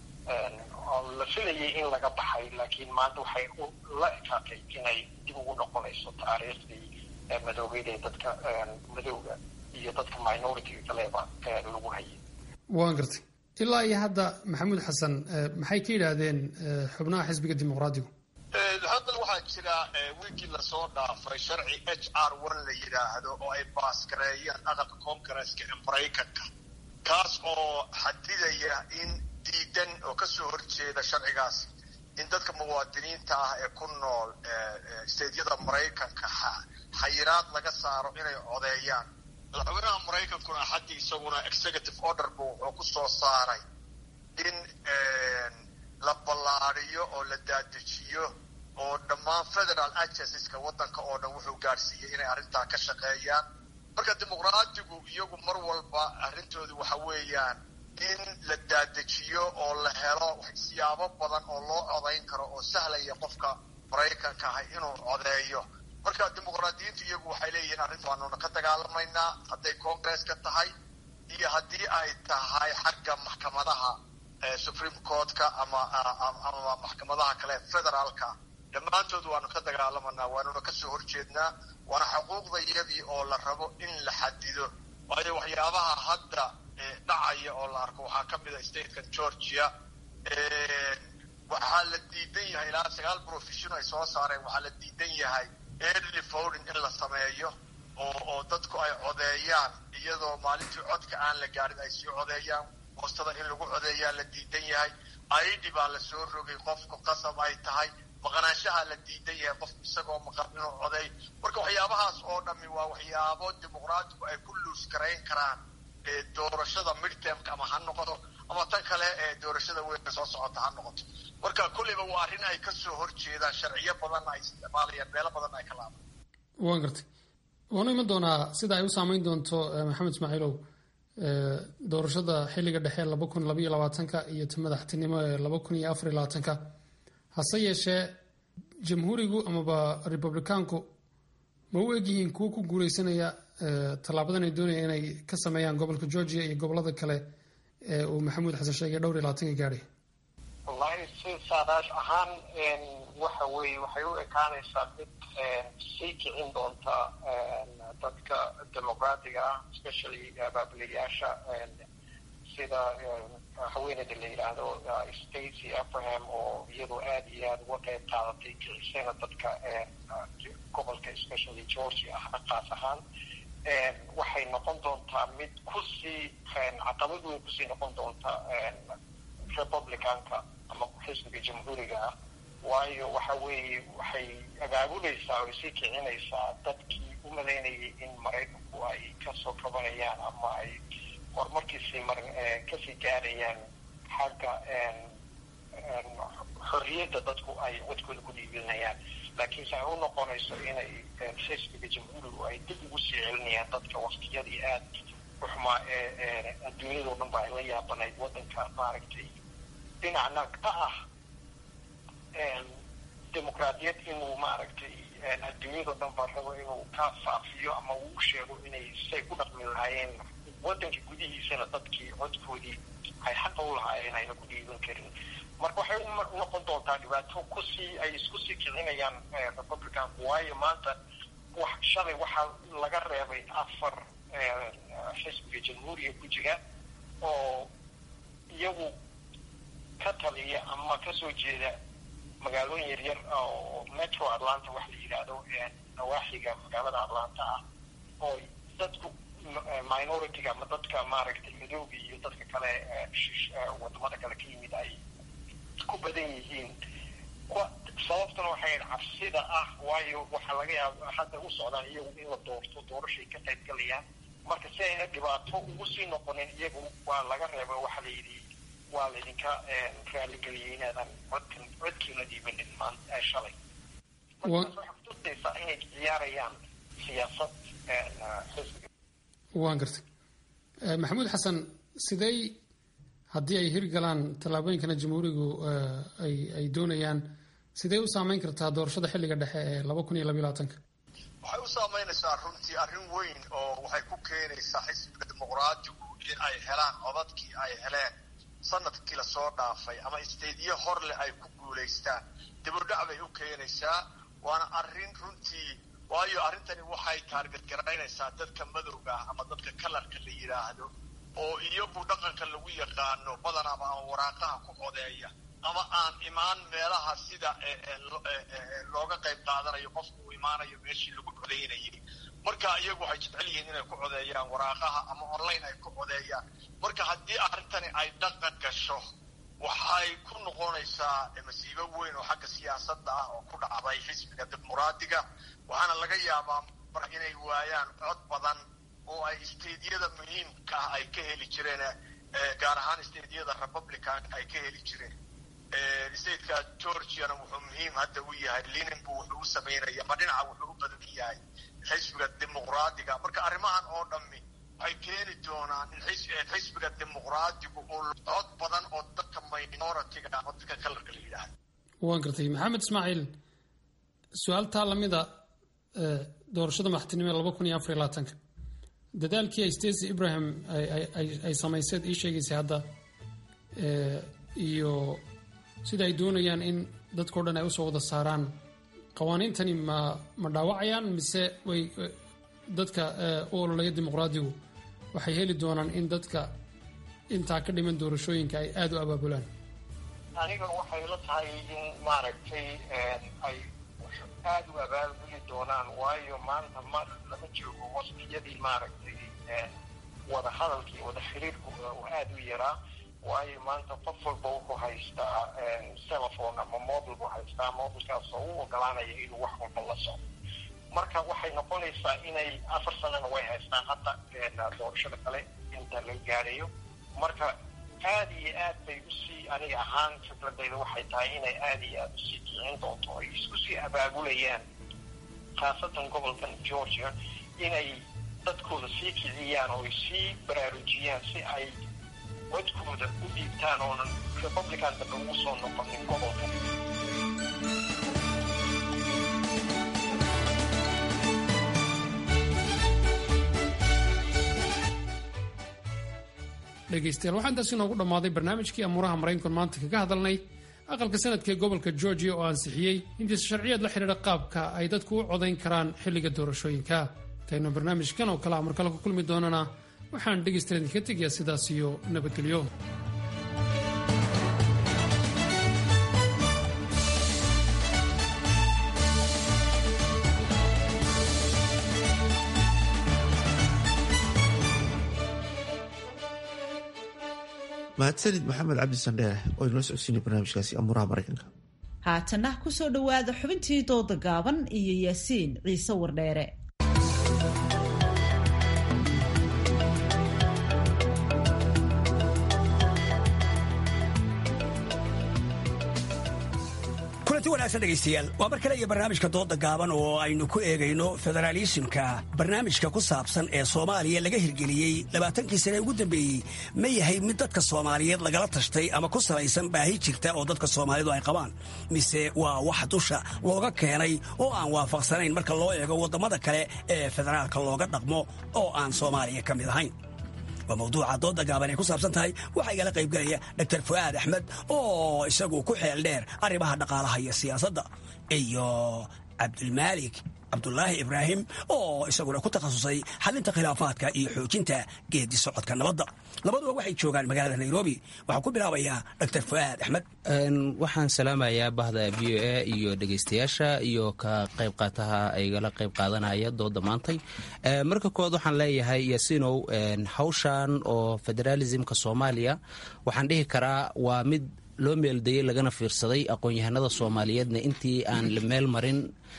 la filayay in laga baxay laakiin maanta waxay la ekaatay inay dib ugu noqonayso taariikhdii madoobeed ee dadka madowga iyo dadka minority kaleba lagu hayay waan gartay ilaa iyo hadda maxamuud xasan maxay ka yidhaahdeen xubnaha xisbiga dimuqraadigu hadda waxaa jira wiigii lasoo dhaafay sharci h r one la yidhaahdo oo ay baasgareeyeen aqalka congaresska ee maraykanka kaas oo xadidaya in diidan oo kasoo horjeeda sharcigaas in dadka muwaadiniinta ah ee ku nool steedyada maraykanka xayiraad laga saaro inay codeeyaan madaxweynaha maraykankuna axaddii isaguna executive order bu wuxuu ku soo saaray in la ballaadiyo oo la daadejiyo oo dhammaan federal agenceska waddanka oo dhan wuxuu gaadhsiiyey inay arrintaa ka shaqeeyaan marka dimuqraadigu iyagu mar walba arrintoodu waxa weeyaan in la daadejiyo oo la helo siyaabo badan oo loo codayn karo oo sahlaya qofka maraykanka ah inuu codeeyo marka dimuqraadiyiintu iyagu waxay leeyihiin arrinta waanuna ka dagaalamaynaa hadday congresska tahay iyo haddii ay tahay xagga maxkamadaha supreme courtka ama ama maxkamadaha kale federaalka dhammaantood waanu ka dagaalamanaa waanuna kasoo horjeednaa waana xuquuqdayadii oo la rabo in la xadido waayo waxyaabaha hadda dhacaya oo la arko waxaa ka mid a statekan georgia waxaa la diidan yahay ilaa sagaal profession ay soo saareen waxaa la diidan yahay early voting in la sameeyo oo oo dadku ay codeeyaan iyadoo maalintii codka aan la gaarin ay sii codeeyaan boostada in lagu codeeyaa la diidan yahay aidi baa la soo rogay qofku qasab ay tahay maqnaanshaha la diidan yahay qofku isagoo maqan inuu codeey marka waxyaabahaas oo dhammi waa waxyaabo dimuqraatigu ay ku luus garayn karaan doorashada midtermka ama ha noqoto ama tan kale ee doorashada weyn soo socota ha noqoto marka kolleyba waa arrin ay kasoo horjeedaan sharciyo badanna ay isticmaalayaan meelo badanna ay ka laabaan waan gartay waanu iman doonaa sida ay u saameyn doonto maxamed ismaaciilow doorashada xilliga dhexe laba kun labaiyo labaatanka iyo ta madaxtinimo ee laba kun iyo afar iyo labaatanka hase yeeshee jamhuurigu amaba republicaanku ma u egyihiin kuwo ku guuleysanaya tallaabadan ay doonaya inay ka sameeyaan gobolka georgia iyo gobolada kale ee uu maxamuud xasan sheegay dhowr iyo labaatanka gaadhay wallahi si saadaash ahaan waxa weeye waxay u ekaanaysaa mid sii kicin doonta dadka dimuqraatiga ah especially baabilayaasha sida haweeneyda la yidhaahdo stacy abraham oo iyadoo aada iyo aada uga qeyb qaadatay kicisana dadka gobolka especially georgia ah qaas ahaan waxay noqon doontaa mid kusii caqabad weyn kusii noqon doonta republicanka ama xisbiga jamhuuriga ah waayo waxa weeye waxay abaabulaysaa oo sii kicinaysaa dadkii u malaynayay in maraykanku ay kasoo kabanayaan ama ay horumarkiisii mar kasii gaarayaan xagga xorriyadda dadku ay codkooda ku dhiibilinayaan laakiinse ay u noqonayso inay xisbiga jamhuurigu ay dib ugu sii celinayaan dadka waktiyadii aada u xumaa ee adduunyadao dhan ba ay la yaabanayd waddanka maaragtay dhinacna ka ah dimuqraadiyad inuu maaragtay adduunyadao dhan ba rabo inuu ka faafiyo ama uu sheego inay say ku dhaqmi lahaayeen waddanka gudihiisana dadkii codkoodii ay xaqa u lahaayeen ayna ku dhiiban karin marka waxay u noqon doontaa dhibaato kusii ay isku sii kicinayaan republicanku waayo maanta wax shalay waxaa laga reebay afar xisbiga jamhuuriga ku jira oo iyagu ka taliya ama kasoo jeeda magaalooyin yaryar oo metro atlanta wax la yidhaahdo nawaaxiga magaalada atlanta ah oo dadku minority-ga ama dadka maaragtay madooga iyo dadka kale wadamada kale ka yimid ay ku badan yihiin sababtuna waxay cabsida ah waayo waxaa laga yaaba hadda u socdaan iyagu in la doorto doorashay ka qayb galayaan marka si ayna dhibaato ugu sii noqonin iyagu waa laga reeba waxaa la yidhi waa laydinka raaligeliyay inaadan codkan codkiina dhiibanin maan shalay markaas waxay kutusaysaa inay ciyaarayaan siyaasad xisbiga waan gartay maxamuud xasan sidey haddii ay hirgalaan tallaabooyinkana jamhuurigu ay doonayaan sidee u saameyn kartaa doorashada xilliga dhexe ee laba kun iyo labaiyo labaatanka waxay u saameynaysaa runtii arrin weyn oo waxay ku keenaysaa xisbiga dimuqraatigu in ay helaan codadkii ay heleen sanadkii lasoo dhaafay ama isteedyo hor leh ay ku guulaystaan dibudhac bay u keenaysaa waana arrin runtii waayo arrintani waxay taargadgaraynaysaa dadka madowga ah ama dadka kalarka la yidhaahdo oo iyagu dhaqanka lagu yaqaano badanaaba ama waraaqaha ku codeeya ama aan imaan meelaha sida looga qayb qaadanayo qofku uu imaanayo meeshii lagu codeynayay marka iyagu waxay jecel yihiin inay ku codeeyaan waraaqaha ama online ay ku codeeyaan marka haddii arrintani ay dhaqan gasho waxay ku noqonaysaa masiibo weyn oo xagga siyaasadda ah oo ku dhacday xisbiga dimuqraadiga waxaana laga yaabaa mar inay waayaan cod badan oo ay isteedyada muhiimka ah ay ka heli jireen gaar ahaan isteedyada republicanka ay ka heli jireen stateka georgiana wuxuu muhiim hadda u yahay linenbu wuxuu u samaynaya ama dhinaca wuxuu u badan yahay xisbiga dimuqraadiga marka arrimahan oo dhammi waxay keeni doonaan in xisbiga dimuqraadigu uu cod badan oo dadka minoritiga ama dadka kalarka la yidhaahdo waan gartay maxamed ismaaciil su-aaltaa lamida doorashada madaxtinimo ee laba kun iyo afar iyo labaatanka dadaalkii ay stacy ibrahim ay samayseed ii sheegaysay hadda iyo sida ay doonayaan in dadkao dhan ay usoo wada saaraan qawaaniintani ma ma dhaawacayaan mise way dadka u ololaya dimuqraadigu waxay heli doonaan in dadka intaa ka dhiman doorashooyinka ay aada u abaabulaan aniga waxay la tahay in maaragtay ay dadka aada u abaabuli doonaan waayo maanta ma lama joogo waqtiyadii maaragtay wada hadalkii wada xiriirku uu aada u yaraa waayo maanta qof walba wuxuu haystaa telephone ama mobile buu haystaa mobilkaas oo u ogolaanaya inuu wax walba la socdo marka waxay noqonaysaa inay afar sanana way haystaan hadda doorashada kale inta la gaadhayo marka aad iyo aad bay usii aniga ahaan fikradayda waxay tahay inay aada iyo aada usii kicin doonto ay isku sii abaabulayaan khaasatan gobolkan georgia inay dadkooda sii kiciyaan oo ay sii baraarujiyaan si ay codkooda u dhiibtaan oonan republican dambe ugu soo noqonin gobolka dhegaystayaal waxaa intaas inoogu dhammaaday barnaamijkii amuuraha maraykanku maanta kaga hadalnay aqalka sanadka ee gobolka georgia oo ansixiyey intiisa sharciyeed la xidhiidha qaabka ay dadku u codayn karaan xilliga doorashooyinka intaynu barnaamijkan oo kale amarkale ku kulmi doonana waxaan dhegaystayaal idinka tegayaa sidaas iyo nabadgelyo mahadsanid maxamed cabdi sandheere oo inoo socodsiinay barnaamijkaasi amuuraha maraykanka haatana kusoo dhowaada xubintii dooda gaaban iyo yaasiin ciise wardheere kulanti wanaagsan dhegaystayaal waa mar kale iyo barnaamijka dooda gaaban oo aynu ku eegayno federaalisimka barnaamijka ku saabsan ee soomaaliya laga hirgeliyey labaatankii sane ugu dambeeyey ma yahay mid dadka soomaaliyeed lagala tashtay ama ku salaysan baahi jirta oo dadka soomaalidu ay qabaan mise waa wax dusha looga keenay oo aan waafaqsanayn marka loo eego waddamada kale ee federaalka looga dhaqmo oo aan soomaaliya ka mid ahayn waa mawduuca dooda gaaban ay ku saabsan tahay waxaa igala qaybgelaya dr fu'aad axmed oo isagu ku xeel dheer arrimaha dhaqaalaha iyo siyaasadda iyo cabdulmaalik cabdulaahi ibraahim oo isaguna ku takhasusay xalinta khilaafaadka iyo xoojinta geedi socodka nabadda labaduba waxay joogaan magaalada nairobi waxaan ku bilaabayaa dr fu'aad axmed waxaan salaamayaa bahda v o a iyo dhegaystayaasha iyo ka qayb qaataha aygala qayb qaadanaya dooda maantay marka kood waxaan leeyahay yasinow hawshan oo federaalismka soomaaliya waxaan dhihi karaa waa mid loo meeldayey lagana fiirsaday aqoon-yahanada soomaaliyeedna intii aan la meel marin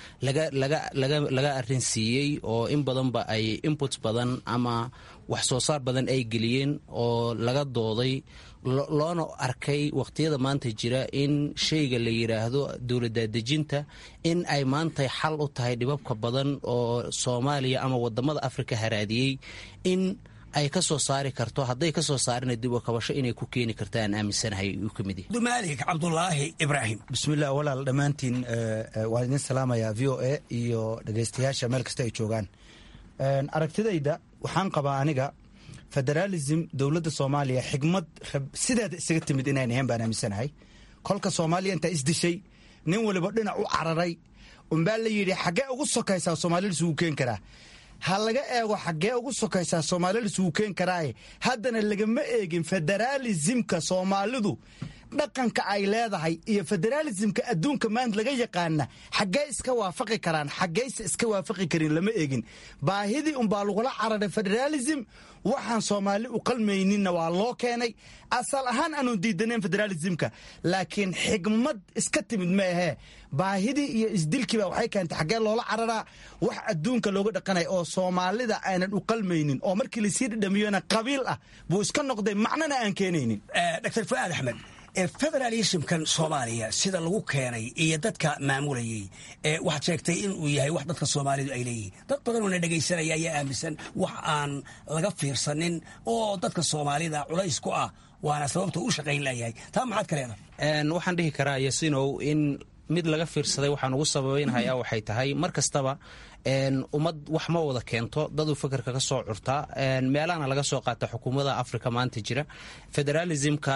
laga arrinsiiyey oo in badanba ay input badan ama wax soo saar badan ay geliyeen oo laga dooday loona arkay wakhtiyada maanta jira in shayga la yidhaahdo dowladdaadejinta in ay maanta xal u tahay dhibabka badan oo soomaaliya ama wadamada afrika haraadiyey in ay ka soo saari karto hadday ka soo saarina dib u kabasho inay ku keeni karta aan aaminsanahay uu ka mid yahay maalik cabdulaahi ibraahim bismillah walaal dhammaantiin waan idin salaamayaa v o a iyo dhegaystayaasha meel kasta ay joogaan aragtidayda waxaan qabaa aniga federaalism dowladda soomaaliya xigmad sideeda isaga timid inayn ahayn baan aaminsanahay kolka soomaaliya intaa isdishay nin waliba dhinac u cararay unbaa la yidhi xaggee ugu sokaysaa soomaalida isugu keen karaa ha laga eego xaggee ugu sokaysaa soomaalida isugu keen karaaye haddana lagama eegin federaalisimka soomaalidu dhaqanka ay leedahay iyo federaalisimka adduunka maanta laga yaqaana xaggee iska waafaqi karaan xaggeyse iska waafaqi karin lama eegin baahidii unbaa lagula cararay federaalism waxaan soomaali u qalmayninna waa loo keenay asal ahaan aanu diidanayn federaalismka laakiin xigmad iska timid ma ahee baahidii iyo isdilkiiba waxay keentay xaggee loola cararaa wax adduunka looga dhaqanaya oo soomaalida aanan u qalmaynin oo markii lasii dhadhamiyona qabiil ah buu iska noqday macnana aan keenaynin dr fu'aad axmed federalismkan soomaaliya sida lagu keenay iyo dadka maamulayey waxaad sheegtay inuu yahay wax dadka soomaalidu ay leeyihiin dad badanoo na dhegaysanaya ayaa aaminsan wax aan laga fiirsanin oo dadka soomaalida culays ku ah waana sababta u shaqayn layahay taa maxaad ka leedahay waxaan dhihi karaa yasinow in mid laga fiirsaday waxaan ugu sababeynhaya waxay tahay mar kastaba ummad wax ma wada keento daduu fakerka ka soo curtaa meelahana laga soo qaata xukuumada africa maanta jira federaalismka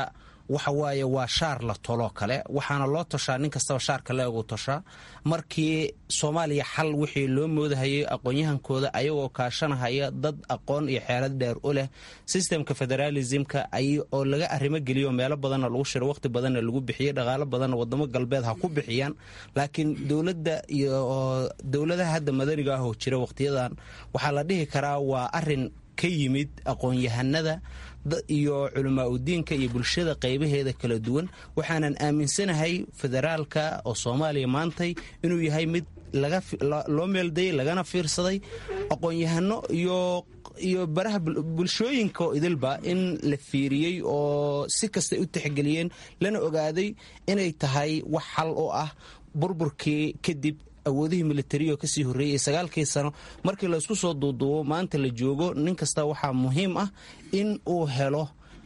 waxa waaye waa shaar la toloo kale waxaana loo toshaa nin kastaba shaarka leegu toshaa markii soomaaliya xal wixii loo moodahayay aqoon-yahankooda ayagoo kaashanahaya dad aqoon iyo xeelad dheer u leh sistemka federaalismka oo laga arrimo geliyo meelo badanna lagu shiro waqti badanna lagu bixiyey dhaqaalo badanna wadamo galbeed ha ku bixiyaan laakiin dowladda iyo dowladaha hadda madaniga ah oo jira waqtiyadan waxaa la dhihi karaa waa arin ka yimid aqoon-yahanada iyo culamaa udiinka iyo bulshada qaybaheeda kala duwan waxaanan aaminsanahay federaalka oo soomaaliya maantay inuu yahay mid loo meeldayay lagana fiirsaday aqoon-yahano iyo baraha bulshooyinka idilba in la fiiriyey oo si kastay u tixgeliyeen lana ogaaday inay tahay wax xal u ah burburkii kadib awoodihii militarioo kasii horreeyay sagaalkii sano markii laysku soo duuduubo maanta la joogo nin kasta waxaa muhiim ah in uu helo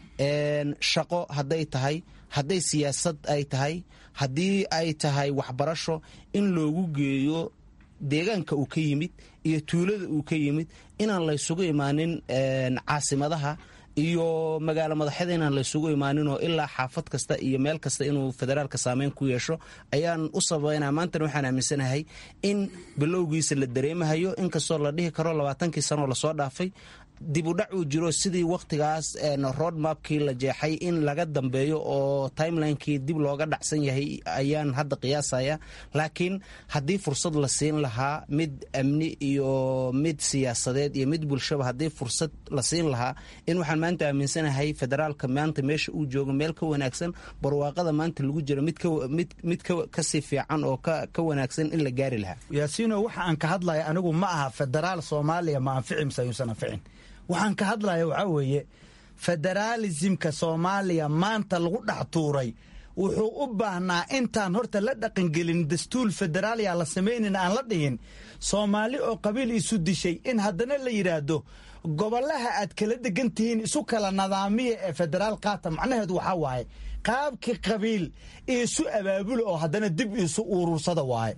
shaqo hadday tahay hadday siyaasad ay tahay haddii ay tahay waxbarasho in loogu geeyo deegaanka uu ka yimid iyo tuulada uu ka yimid inaan laysugu imaanin caasimadaha iyo magaalo madaxyada inaan laysugu imaaninoo ilaa xaafad kasta iyo meel kasta inuu federaalka saameyn ku yeesho ayaan u sabaynaa maantana waxaan aaminsanahay in bilowgiisa la dareemahayo inkastoo la dhihi karo labaatankii sanoo lasoo dhaafay dib u dhac uu jiro sidii wakhtigaas roadmapkii la jeexay in laga dambeeyo oo timelinekii dib looga dhacsan yahay ayaan hadda qiyaasaya laakiin haddii fursad la siin lahaa mid amni iyo mid siyaasadeed iyo mid bulshaba haddii fursad la siin lahaa in waxaan maanta aaminsanahay federaalka maanta meesha uu joogo meel ka wanaagsan barwaaqada maanta lagu jiro mid kasii fiican oo ka wanaagsan in la gaari lahaa yaasiino waxa aan ka hadlaya anigu ma aha federaal soomaaliya ma anfici mise ayuusan anficin waxaan ka hadlaya waxaa weeye federaalisimka soomaaliya maanta lagu dhex tuuray wuxuu u baahnaa intaan horta la dhaqangelin dastuur federaaliya la samaynin aan la dhihin soomaali oo qabiil isu dishay in haddana la yidhaahdo gobolaha aad kala degan tihiin isu kala nadaamiya ee federaal qaata macnaheedu waxaa waaye qaabkii qabiil isu abaabula oo haddana dib isu urursada waaye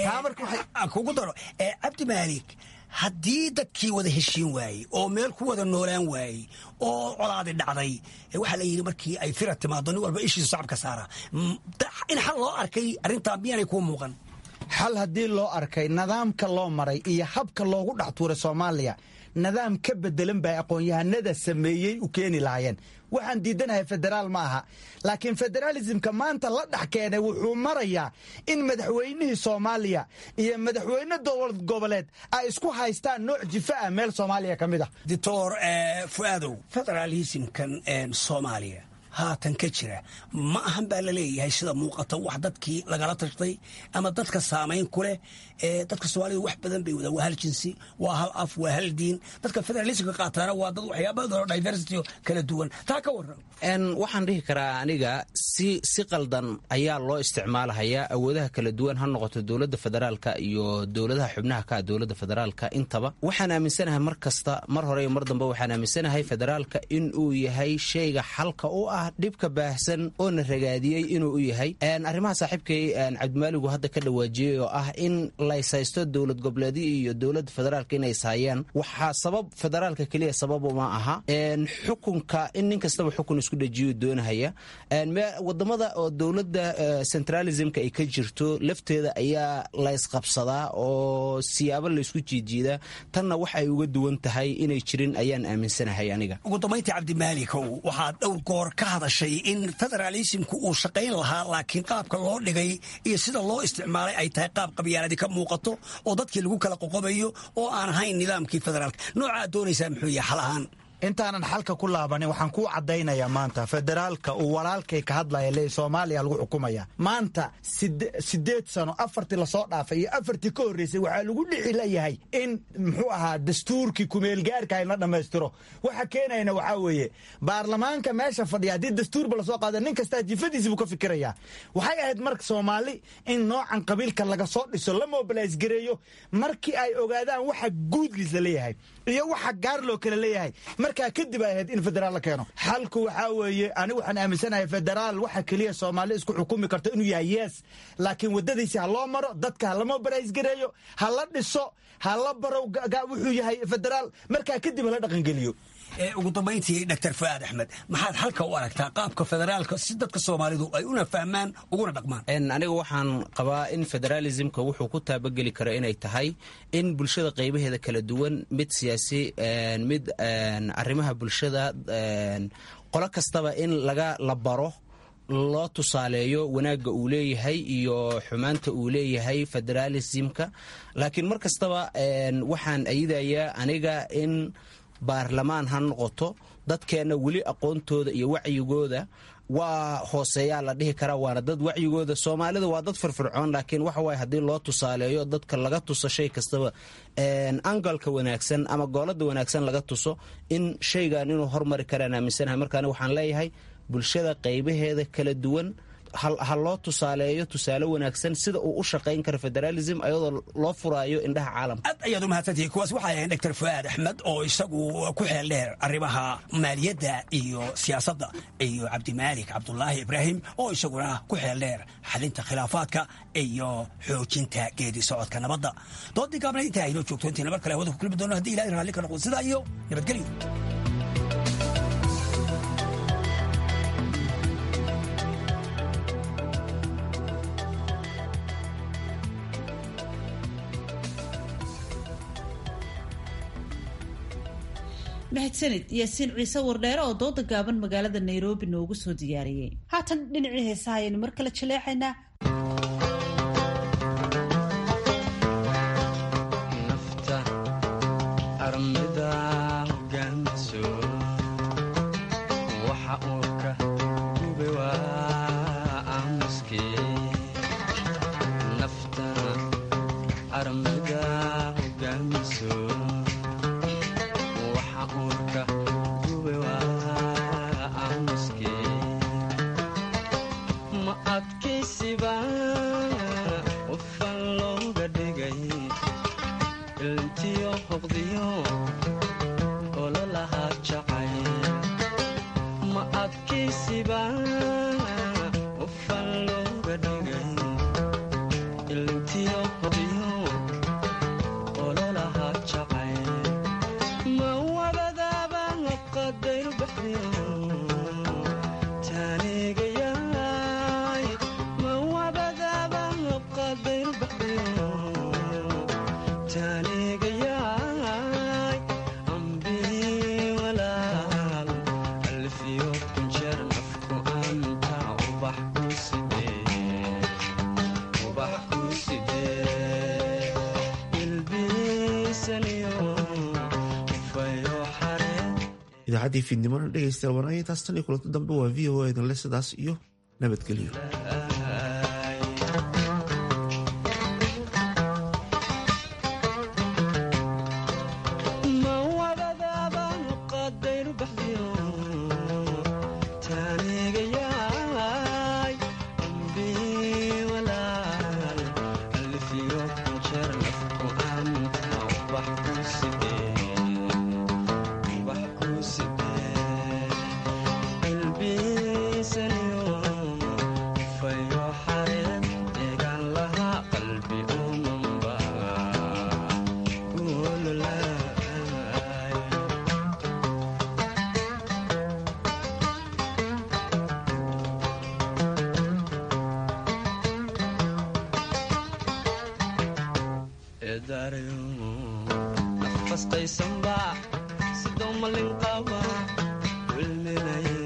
kugu daro cabdi maalik haddii dadkii wada heshiin waayey oo meel ku wada noolaan waayey oo colaadi dhacday waxaa la yidhi markii ay fira timaado nin walba ishiisa sacabka saara in xal loo arkay arrintaa miyaanay kuu muuqan xal haddii loo arkay nidaamka loo maray iyo habka loogu dhex tuuray soomaaliya nidaam ka bedelan bay aqoon-yahanada sameeyey u keeni lahaayeen waxaan diidanahay federaal ma aha laakiin federaalismka maanta la dhex keenay wuxuu marayaa in madaxweynihii soomaaliya iyo madaxweyne dowlad goboleed ay isku haystaan nooc jifa ah meel soomaaliya ka mid ah doctor fu'aadow federaalismkan soomaaliya haatan ka jira ma ahan baa la leeyahay sida muuqata wax dadkii lagala tashtay ama dadka saamayn ku leh dadka soomaalida wax badan bay wadaan waa hal jinsi waa hal af waa hal diin dadka federalismka qaataana waa dad waxyaabadoo diversity kala duwan taa ka waran waxaan dhihi karaa aniga si si qaldan ayaa loo isticmaalahayaa awoodaha kala duwan ha noqoto dowladda federaalka iyo dowladaha xubnaha ka dowladda federaalka intaba waxaan aaminsanahay mar kasta mar hore iyo mar dambe waxaan aaminsanahay federaalka in uu yahay shayga xalka u ah dhibka baahsan oo na ragaadiyey inuu u yahay arrimaha saaxiibkay cabdimaaligu hadda ka dhawaajiyey oo ah in laysaysto dowlad goboleedyo iyo dowladda federaalka inay ishayaan waxaa sabab federaalka keliya sabab uma aha xukunka in nin kastaba xukun isku dhajiyo doonahaya wadamada oo dowladda centralismka ay ka jirto lafteeda ayaa laysqabsadaa oo siyaabo laysku jiijiidaa tanna wax ay uga duwan tahay inay jirin ayaan aaminsanahay aniga ugu dambayntii cabdimaalikow waxaad dhowr goor ka hadashay in federaalismku uu shaqayn lahaa laakiin qaabka loo dhigay iyo sida loo isticmaalay ay tahay qaab qabyaaladi ka muuqato oo dadkii lagu kala qoqobayo oo aan ahayn nidaamkii federaalka noocaad doonaysaa muxuu yahay xal ahaan intaanan xalka ku laabanin waxaan kuu caddaynayaa maanta federaalka uu walaalkay ka hadlaya le soomaaliya lagu xukumaya maanta sideed sano afartii lasoo dhaafay iyo afartii ka horreysay waxaa lagu dhici layahay in muxuu ahaa dastuurkii kumeelgaarka in la dhammaystiro waxa keenayna waxaa weeye baarlamaanka meesha fadhiya haddii dastuurba lasoo qaada nin kastaa jifadiisi buu ka fikirayaa waxay ahayd marka soomaali in noocan qabiilka laga soo dhiso la mobilays gareeyo markii ay ogaadaan waxa guudkiis la leeyahay iyo waxa gaar loo kala leeyahay markaa kadib ay ahayd in federaal la keeno xalku waxaa weeye anigu waxaan aaminsanahay federaal waxa keliya soomaali isku xukumi karto inuu yahay yes laakiin waddadiisi ha loo maro dadka ha la mobilays gareeyo ha la dhiso ha la baro wuxuu yahay federaal markaa kadib ha la dhaqangeliyo ugu dambayntii dr fu'aad axmed maxaad halka u aragtaa qaabka federaalka si dadka soomaalidu ay una fahmaan uguna dhaqmaan aniga waxaan qabaa in federalismka wuxuu ku taabageli karo inay tahay in bulshada qaybaheeda kala duwan mid siyaasi mid arrimaha bulshada qolo kastaba in laga la baro loo tusaaleeyo wanaagga uu leeyahay iyo xumaanta uu leeyahay federalismka laakiin mar kastaba waxaan ayidayaa aniga in baarlamaan ha noqoto dadkeenna weli aqoontooda iyo wacyigooda waa hooseeyaa la dhihi karaa waana dad wacyigooda soomaalida waa dad firfircoon laakiin waxa waye haddii loo tusaaleeyo dadka laga tuso shay kastaba angalka wanaagsan ama goolada wanaagsan laga tuso in shaygan inuu hormari karaan aaminsanahay markaani waxaan leeyahay bulshada qaybaheeda kala duwan ha loo tusaaleeyo tusaale wanaagsan sida uu u shaqayn karo federalism ayadoo loo furaayo indhaha caalamka aad ayaad u mahadsantihi kuwaas waxay ahayn dr fu'aad axmed oo isagu ku xeel dheer arrimaha maaliyadda iyo siyaasadda iyo cabdimaalik cabdulaahi ibraahim oo isaguna ku xeel dheer xalinta khilaafaadka iyo xoojinta geedi socodka nabadda doodii gaabna intaa aynoo joogto intii mar kale hawada ku kulmi doono haddii ilahay raalli ka noqdo sidaa iyo nabadgelyo mahadsanid yaasiin ciise wardheere oo dooda gaaban magaalada nairobi noogu soo diyaariyey haatan dhinacii heesaha ayaynu mar kale jaleecaynaa idaacadii fiidnimona dhegeystayaal wanaagay taas tan iyo kulanto dambe waa v o a idinle sidaas iyo nabadgelyo nafastaysanba sidoo malin qaba wilminaya